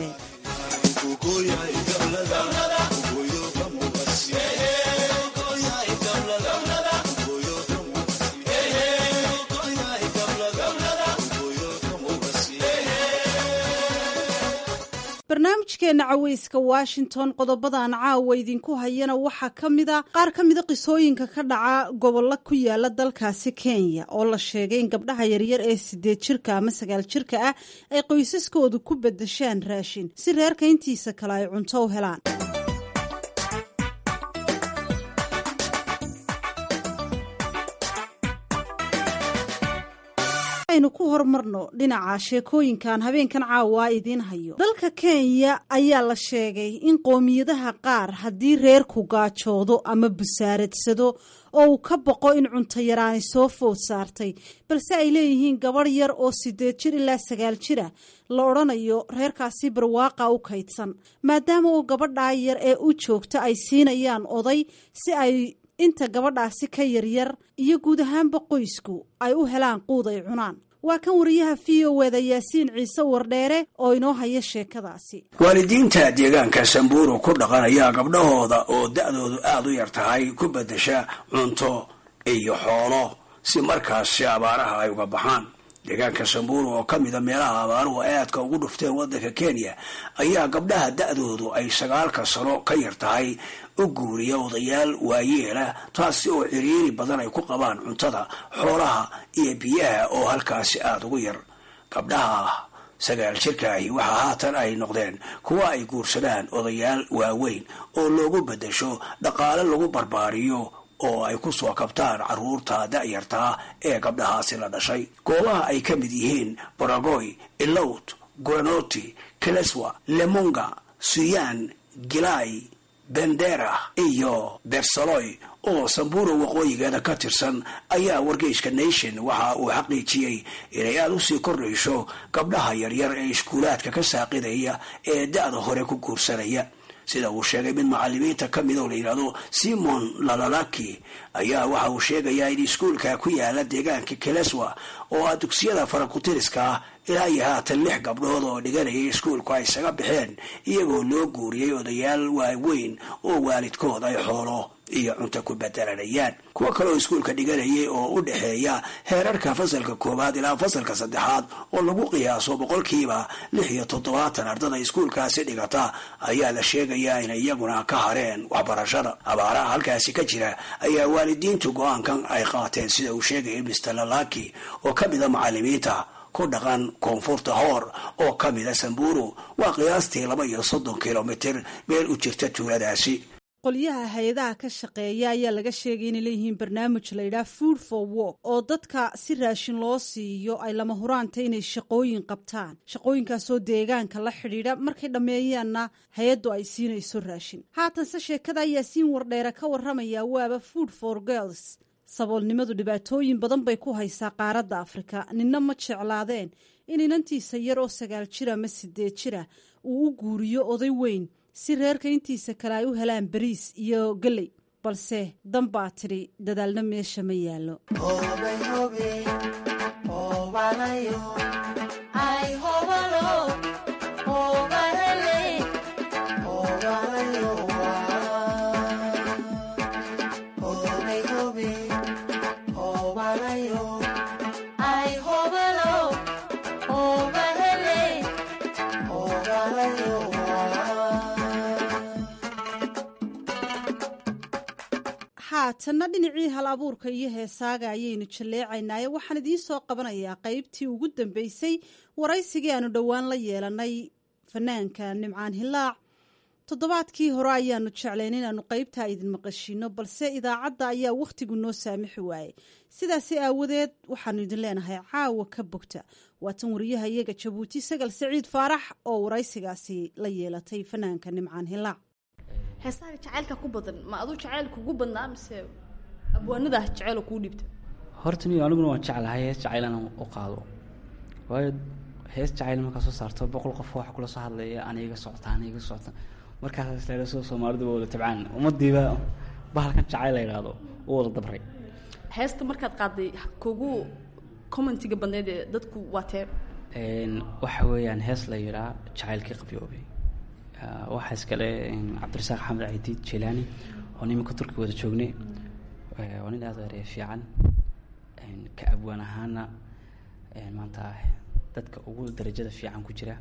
barnaamijkeenna caweyska washington qodobadan caawa idinku hayana waxaa ka mida qaar ka mida qisooyinka ka dhaca gobollo ku yaala dalkaasi kenya oo la sheegay in gabdhaha yaryar ee sideed jirka ama sagaal jirka ah ay qoysaskoodu ku bedeshaan raashin si reerka intiisa kale ay cunto u helaan aynu ku horumarno dhinaca sheekooyinkan habeenkan caawa idiin hayo dalka kenya ayaa la sheegay in qoomiyadaha qaar haddii reerku gaajoodo ama busaaradsado oo uu ka boqo in cunto yaraani soo food saartay balse ay leeyihiin gabadh yar oo sideed jir ilaa sagaal jira la odhanayo reerkaasi barwaaqa u kaydsan maadaama uu gabadhaa yar ee u joogta ay siinayaan oday si ay inta gabadhaasi ka yaryar iyo guud ahaanba qoysku ay u helaan quud ay cunaan waa kan wariyaha v o eda yaasiin ciise wardheere oo inoo haya sheekadaasi waalidiinta deegaanka samburu ku dhaqanaya gabdhahooda oo da-doodu aada u yar tahay ku beddesha cunto iyo xoolo si markaasi abaaraha ay uga baxaan deegaanka samburu oo ka mida meelaha abaaruhu aadka ugu dhufteen waddanka kenya ayaa gabdhaha da-doodu ay sagaalka sano ka yar tahay u guuriya odayaal waayeela taasi oo ciriiri badan ay ku qabaan cuntada xoolaha iyo biyaha oo halkaasi aada ugu yar gabdhaha sagaal jirkaahi waxaa haatan ay noqdeen kuwa ay guursadaan odayaal waaweyn oo loogu beddesho dhaqaale lagu barbaariyo oo ay ku soo kabtaan carruurta da-yartaa ee gabdhahaasi la dhashay goobaha ay ka mid yihiin baragoy ilowt guranoti keleswa lemunga suyaan gilay bendera iyo bersaloy oo samburo waqooyigeeda ka tirsan ayaa wargeyska nation waxa uu xaqiijiyey inay aada usii kordhayso gabdhaha yaryar ee iskuulaadka ka saaqidaya ee da-da hore ku guursanaya sida uu sheegay mid macalimiinta ka mid oo la yidhahdo simon lalalaki ayaa waxa uu sheegayaa in iskuulka ku yaala deegaanka keleswa oo ah dugsiyada farakutiriska ah ilaa iyo haatan lix gabdhood oo dhiganayay iskuulku ay isaga baxeen iyagoo loo guuriyey odayaal waaweyn oo waalidkood ay xoolo iyo cunto ku bedelanayaan kuwo kale oo iskuulka dhiganayay oo u dhexeeya heerarka fasalka koowaad ilaa fasalka saddexaad oo lagu qiyaaso boqolkiiba lix iyo toddobaatan ardada iskuulkaasi dhigata ayaa la sheegayaa inay iyaguna ka hareen waxbarashada abaaraha halkaasi ka jira ayaa waalidiintu go-aankan ay qaateen sida uu sheegayay mister lalaki oo ka mida macalimiinta ku dhaqan koonfurta hoor oo ka mida samburu waa qiyaastii laba iyo soddon kilomitir meel u jirta tuuladaasi qolyaha hay-adaha ka shaqeeya ayaa laga sheegay inay leeyihiin barnaamij layidhaha food for work oo dadka si raashin loo siiyo ay lama huraanta inay shaqooyin qabtaan shaqooyinkaasoo deegaanka la xidhiidha markay dhammeeyaanna hay-addu ay siinayso raashin haatanse sheekada ayaa siin wardheere ka warramaya waaba food for girls saboolnimadu dhibaatooyin badan bay ku haysaa qaaradda afrika ninna ma jeclaadeen in inantiisa yar oo sagaal jir ama sideed jira uu u guuriyo oday weyn si reerka intiisa kale ay u helaan bariis iyo geley balse dan baa tidhi dadaalna meesha ma yaallo haatanna dhinacii hal abuurka iyo heesaaga ayaynu jalleecaynaaye waxaan idiin soo qabanayaa qaybtii ugu dambeysay waraysigii aanu dhowaan la yeelanay fanaanka nimcaan hilaac toddobaadkii hore ayaanu jeclayn inaanu qaybtaa idin maqashiino balse idaacadda ayaa wakhtigu noo saamixi waayey sidaasi aawadeed waxaanu idin leenahay caawa ka bogta waatan wariyaha iyaga jabuuti sagal saciid faarax oo waraysigaasi la yeelatay fanaanka nimcaan hilaac heesaha jacaylka ku badan ma aduu jacayl kugu badnaa mise abwaanadaa jacayl kuu dhibta horta niyo aniguna waan jeclahay hees jacayl inaan u qaado waayo hees jacayl markaa soo saarto boqol qof waxa kula soo hadlaya ana iga socota ana iga socota markaas isleedo soo soomaaliduba wada tabcaan ummadiiba bahalkan jacayl la yidhaahdo u wada dabray heesta markaad qaaday kugu commentiga badneed ee dadku waa tee waxa weeyaan hees la yidhaa jacaylkii qabyoobay waxaa iskale cabdirasaaq xamed caydiid jelaani oo nimanka turkiga wada joognay waa nin aada erey fiican ka abwaan ahaana maanta dadka ugu darajada fiican ku jira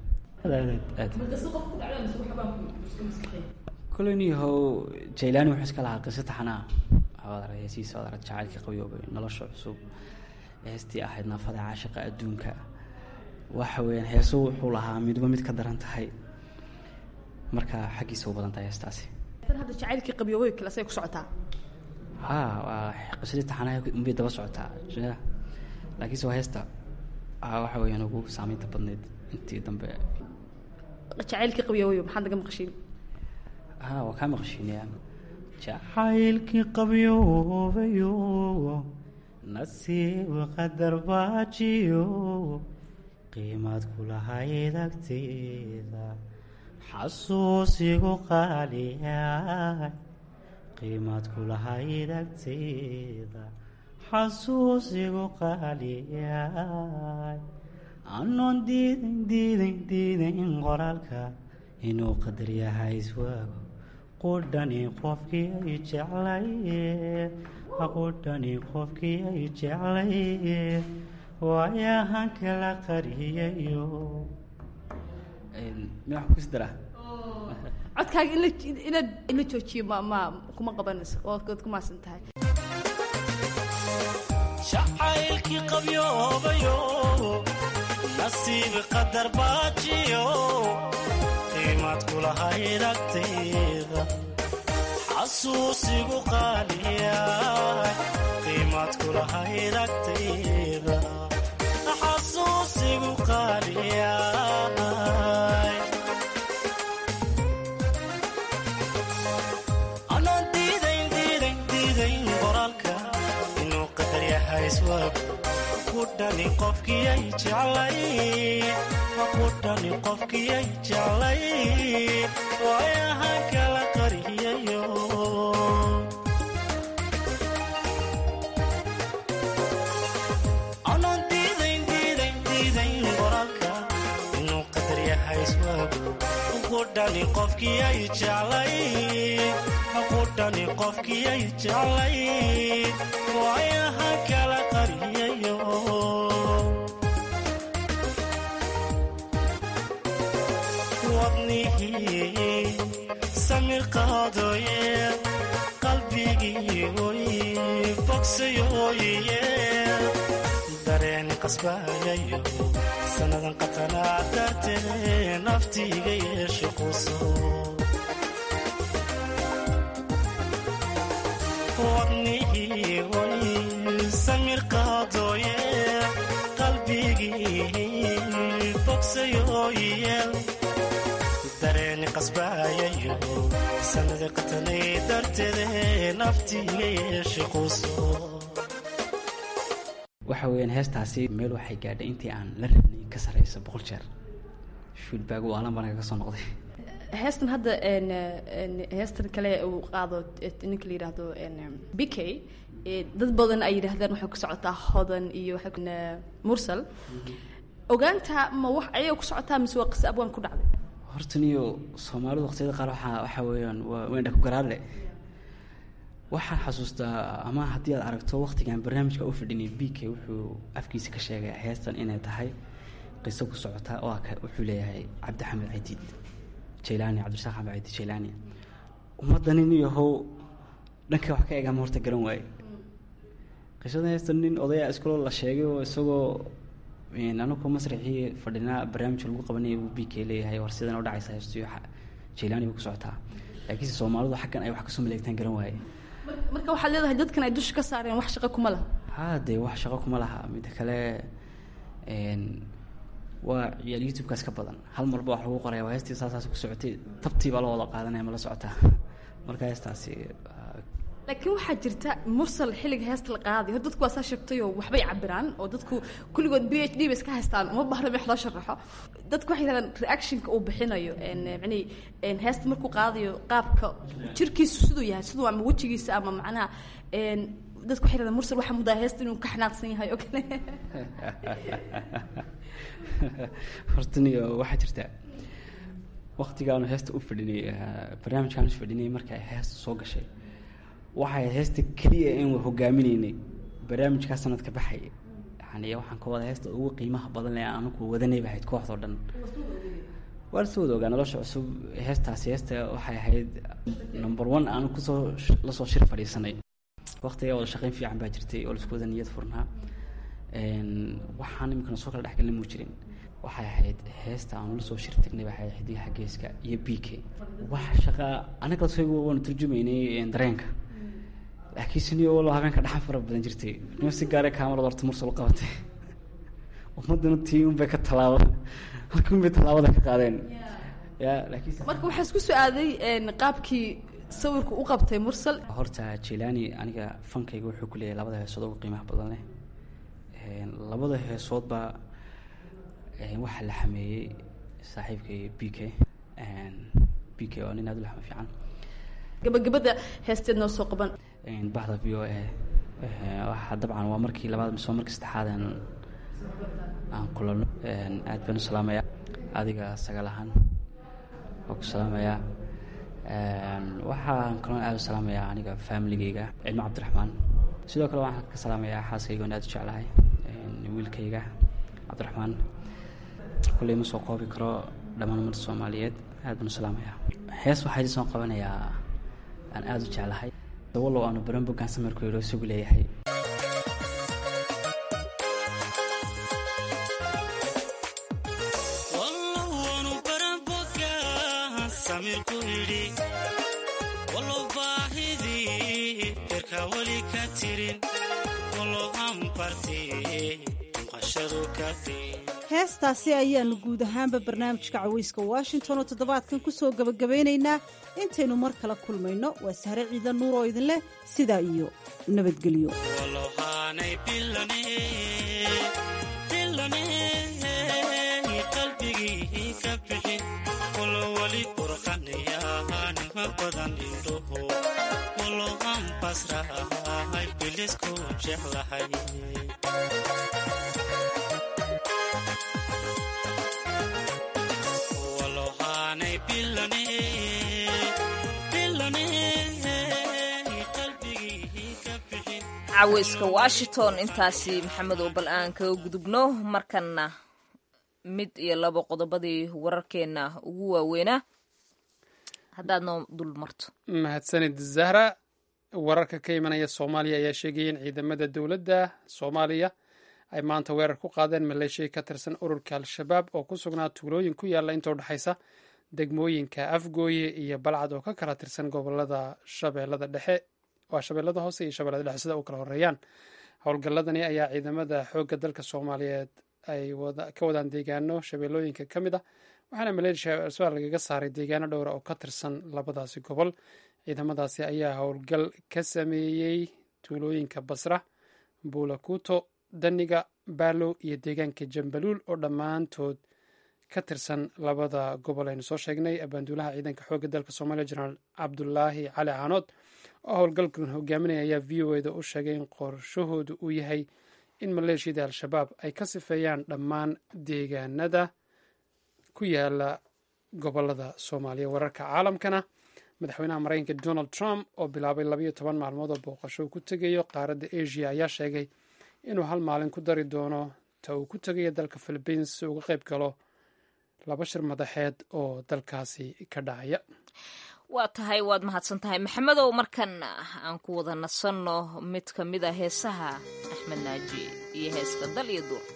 kole niyahow jaylaani wuxuu iska lahaa qiso taxanaa waad arag heesihiisa waad arag jacaylkii qabyoobay nolosha cusub heestii ahayd naafada caashiqa adduunka waxa weeyaan heesu wuxuu lahaa midba mid ka daran tahay marka xaggiisa u badan tahay heestaasi tan hadda jacaylkii qabyoobay kale say ku socotaa ha waa qisadii taxanaha unbay daba socotaa laakiinse waa heesta waxa weeyaan ugu saameynta badneyd intii dambe jacaylkii qabyoobay maxaad naga maqashiin ha waa kaa maqashiinaya jacaylkii qabyoobayo nasiib qadar baajiyo qiimaad kulahayd agteeda xasuusigu qaaliyaay qiimaad kulahayd agteeda xasuusigu qaaliyaay anoon diidan diidan diidan qoraalka inuu qadar yahay iswaago qudhani qofkii ay jeclaye qudhani qofkii ay jeclaye waayahan kala qariyayo miyaa wax kus daraa codkaaga in la inaad in la joojiyo ma ma kuma qabanayso oo ad ku maasan tahay jacaylkii qabyoobayo nasiib qadar baajiyo qiimaad kulahayd agteeda xasuusigu qaaliya qiimaad kulahayd agteeda xasuusigu qaaliya anoon diidayn diidayn diidayn qoraalka inuu qadar yahay iswaago kudhani qofkiyay jeclay kudhani qofkiyay jeclay waayahan kala qariyayo anoon diidayn diidayn diidayn qoraalka inuu qadar yahay iswaago kudhani qofkiyay jeclay kudhani qofkiyay jeclay waayahan kala qariyayo wadnihii samir qaadoye qalbigii oy bogsayoye dareen qasbayayo sannadan qatanaa dartee naftiiga yeesho quso wadnihii oy samir qaadoye qalbigii bogsayoye dareeni qasbaayayo sanada qatanay darteede naftiiga yeeshe quso waxa weeyaan heestaasi meel waxay gaadhay intii aan la rabnay ka sarreysa boqol jeer feedback waa alan banaga ka soo noqday heestan hadda heestan kale uu qaado ninka la yidhaahdo b k dad badan ay yidhaahdaan waxay ku socotaa hodan iyo mursal ogaanta ma wax ayay ku socotaa mise waa qisa abwaan ku dhacday horta niyo soomaalidu waqtiyada qaar waxaa waxaa weeyaan waa weendha ku garaadle waxaan xasuustaa ama haddii aad aragto waqtigan barnaamijka u fadhinay b k wuxuu afkiisa ka sheegay heestan inay tahay qiso ku socota oo wuxuu leeyahay cabdixamed cadiid jaylaani cabdirasaaq xamed cadiid jaylaani ummadani niyahow dhanka wax ka eegama horta garan waaye qisada heesta nin odaya iskaloo la sheegay oo isagoo anagoo masraxii fadhinaa barnaamijka lagu qabanaya uu b k leeyahay war sidan u dhacaysa heestu jaylaani bay ku socotaa laakiinse soomaalidu xaggan ay wax kasoo maleegtaan garan waaye marka waxaad leedahay dadkan ay dusha ka saareen wax shaqo kuma laha haa dee wax shaqo kuma laha midda kale waa ciyaal youtube-kaas ka badan hal marba wax lagu qoraya waa heestii saasaas ku socotay tabtii baa la wada qaadanaya ma la socotaa marka heestaasi laakiin waxaa jirta mursal xilliga heesta la qaaday hor dadku waa saa sheegtayoo waxbay cabiraan oo dadku kulligood b h d bay iska haystaan uma baahna wax loo sharaxo dadku waxay yidhahdaan reactionka uu bixinayo mani heesta markuu qaadayo qaabka jirkiisu siduu yahay siduu ama wejigiisa ama macnaha dadku waxay yidhahdaan mursal waxaa mudaa heesta inuu ka xanaaqsan yahay oo kale hortaniyo waxaa jirta waktigaanu heesta u fadhinay barnaamijkaanu fadhinay marka ay heesta soo gashay waxay heesta keliya in hogaaminaynay barnaamijkaa sanadka baxay yani waxaan ka wada heesta ugu qiimaha badan le anaku wadanay bahayd kooxdao dhan waa lasoo wada ogaa nolosha cusub heestaasi heesta waxay ahayd number one aanu kusoo lasoo shir fadhiisanay waktiga wada shaqeyn fiican baa jirtay oo laisku wada niyad furnaa waxaan iminkana soo kala dhexgalna muu jirin waxay ahayd heesta aanu lasoo shir tagnay waxay ahayd xidigaha geeska iyo b k wax shaqa anaga lasoo waanu turjumaynay dareenka laakiin siniyo walo habeenka dhaxan fara badan jirtay nima si gaare kaamarad horta mursal qabatay ummaduna tii unbay ka tallaabo halkii unbay tallaabada ka qaadeen ya laakiin marka waxaa isku su-aaday qaabkii sawirku u qabtay mursal horta jilani aniga fankayga wuxuu ku leeyahay labada heesood ugu qiimaha badan leh labada heesoodba waxaa la xameeyey saaxiibkay b k b k oo nin aad u laxma fiican gabagabada heesteed noo soo qaban bahda v o a waxaa dabcan waa markii labaad mise waa markii saddexaad aan aan kulano aad baan u salaamayaa adiga sagaal ahaan waa ku salaamayaa waxaan kaloo aad u salaamayaa aniga familigeyga cilmo cabdiraxmaan sidoo kale waxaan ka salaamayaa xaaskayga on aad u jeclahay wiilkayga cabdiraxmaan kulley ma soo koobi karo dhammaan ummadda soomaaliyeed aad baan u salaamayaa hees waxaa idin soo qabanayaa aan aada u jeclahay wallow aanu baran boggaan samarku yidho isagu leeyahay heestaasi ayaanu guud ahaanba barnaamijka caweyska washington oo toddobaadkan ku soo gebagabeynaynaa intaynu mar kala kulmayno waa sahre ciida nuur oo idin leh sidaa iyo nabadgelyo caweyska washington intaasi maxamed oo bal aan kaga gudubno markanna mid iyo labo qodobadii wararkeenna ugu waaweynaa haddaad noo dul marto mahadsanid zahra wararka ka imanaya soomaaliya ayaa sheegaya in ciidamada dowladda soomaaliya ay maanta weerar ku qaadeen maleeshiya ka tirsan ururka al-shabaab oo ku sugnaa tuulooyin ku yaalla inta udhexaysa degmooyinka afgooye iyo balcad oo ka kala tirsan gobolada shabeellada dhexe waa shabeellada hoose iyo shabeellada dhexe sida u kala horeeyaan howlgalladani ayaa ciidamada xoogga dalka soomaaliyeed ay ka wadaan deegaano shabeellooyinka ka mid ah waxaana maleeshiya al-shabaab lagaga saaray deegaano dhowra oo ka tirsan labadaasi gobol ciidamadaasi ayaa howlgal ka sameeyey tuulooyinka basra buulakuuto daniga baalow iyo deegaanka jambaluul oo dhammaantood ka tirsan labada gobol aynu soo sheegnay abaanduulaha ciidanka xoogga dalka soomaaliya jenaraal cabdulaahi cali caanood oo howlgalkan hogaaminaya ayaa v o eda u sheegay in qorshahoodu uu yahay in maleeshiyada al-shabaab ay ka sifeeyaan dhammaan deegaanada ku yaala gobolada soomaaliya wararka caalamkana madaxweynaha maraykanka donald trump oo bilaabay labayo toban maalmood oo booqasho uu ku tegayo qaaradda asia ayaa sheegay inuu hal maalin ku dari doono ta uu ku tegayo dalka philibiins si uga qayb galo laba shir madaxeed oo dalkaasi ka dhacaya waa tahay waad mahadsan tahay maxamedow markan aan ku wada nasanno mid ka mid a heesaha axmed naaji iyo heeska dal iyo duur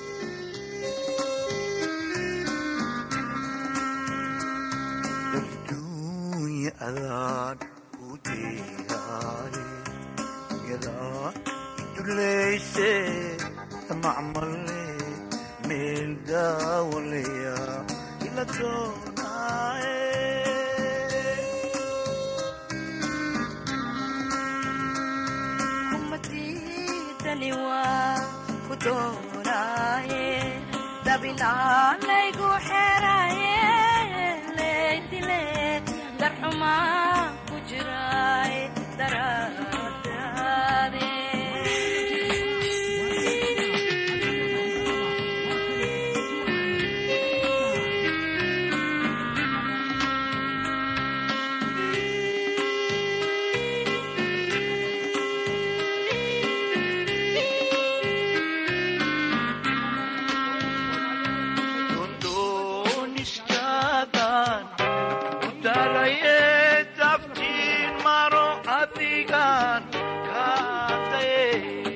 darduunya adaan u deegaay yadaa iduleyse macmale meel daawaleya ila doonaaye kumadidani waa ku doonaaye dabinaalaygu xeraye leydile darxumaa ku jiraaye daraadaade doonistaadan u dalaye daftiin maro adigan kaadaye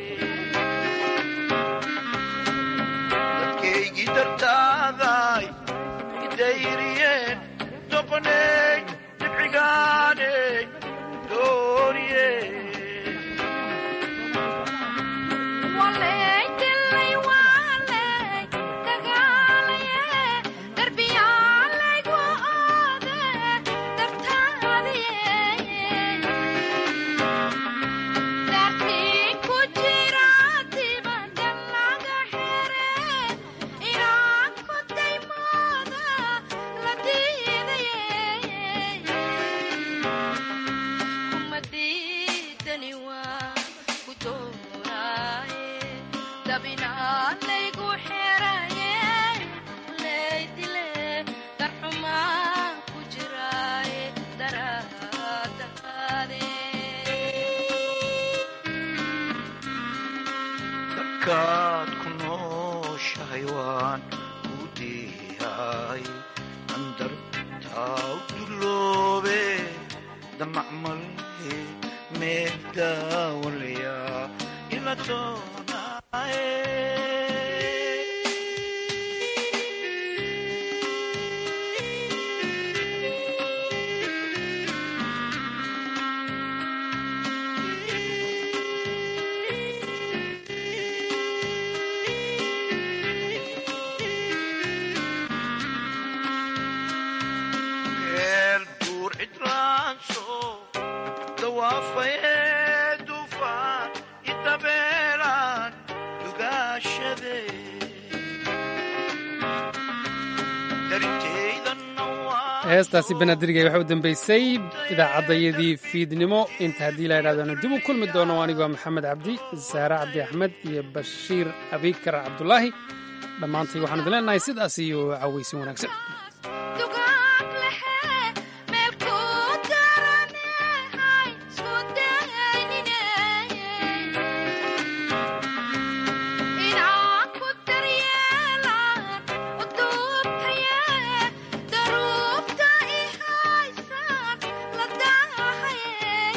dadkaygii dartaaday idayriyeen doqoney dibcigaaney dooriye Waleydilay waaley dagaalaye darbiyaalaygu oode dartaadiye dartii ku jira dibadda laga xire inaan ku daymooda la diidaye kumadidani waa ku doonaaye dabinaalaygu xeraye leydile darxumaa ku jiraaye daraadaade markaad ku nooshahay waan ku diyaay andartaa u duloobe damacmale meel daawalaya ila doonaaye meel buur cidlaanso dawaafaye dufaan idabeelaan dugaashade darinteydanna heestaasi banaadirgay waxaa u dambeysay idaacaddayadii fiidnimo inta haddii la yidhahdana dib u kulmi doono anigoo maxamed cabdi saare cabdi axmed iyo bashiir abikar cabdulaahi dhammaantay waxaan idin leenahay sidaas iyo cawaysin wanaagsan dugaag lehe meel ku daranehay isku daynine inaan ku daryeelaan u duubtaye daruubta i haysaan la daahaye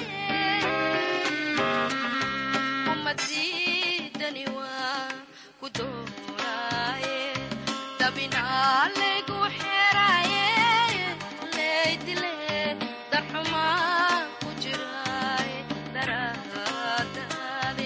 umadidani waa ku doonaaye dabinaalaygu xeraye leydile darxumaa ku jiraaye daraadaade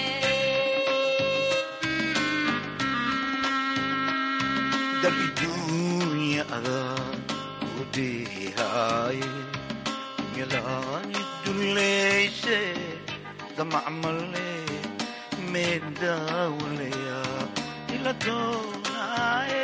darbiduunya adaa u diyaay yalaani duleyse damacmale meel daawalaya ila doonaaye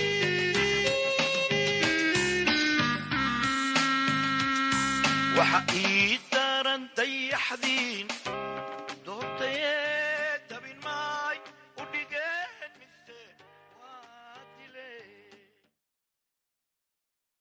waxa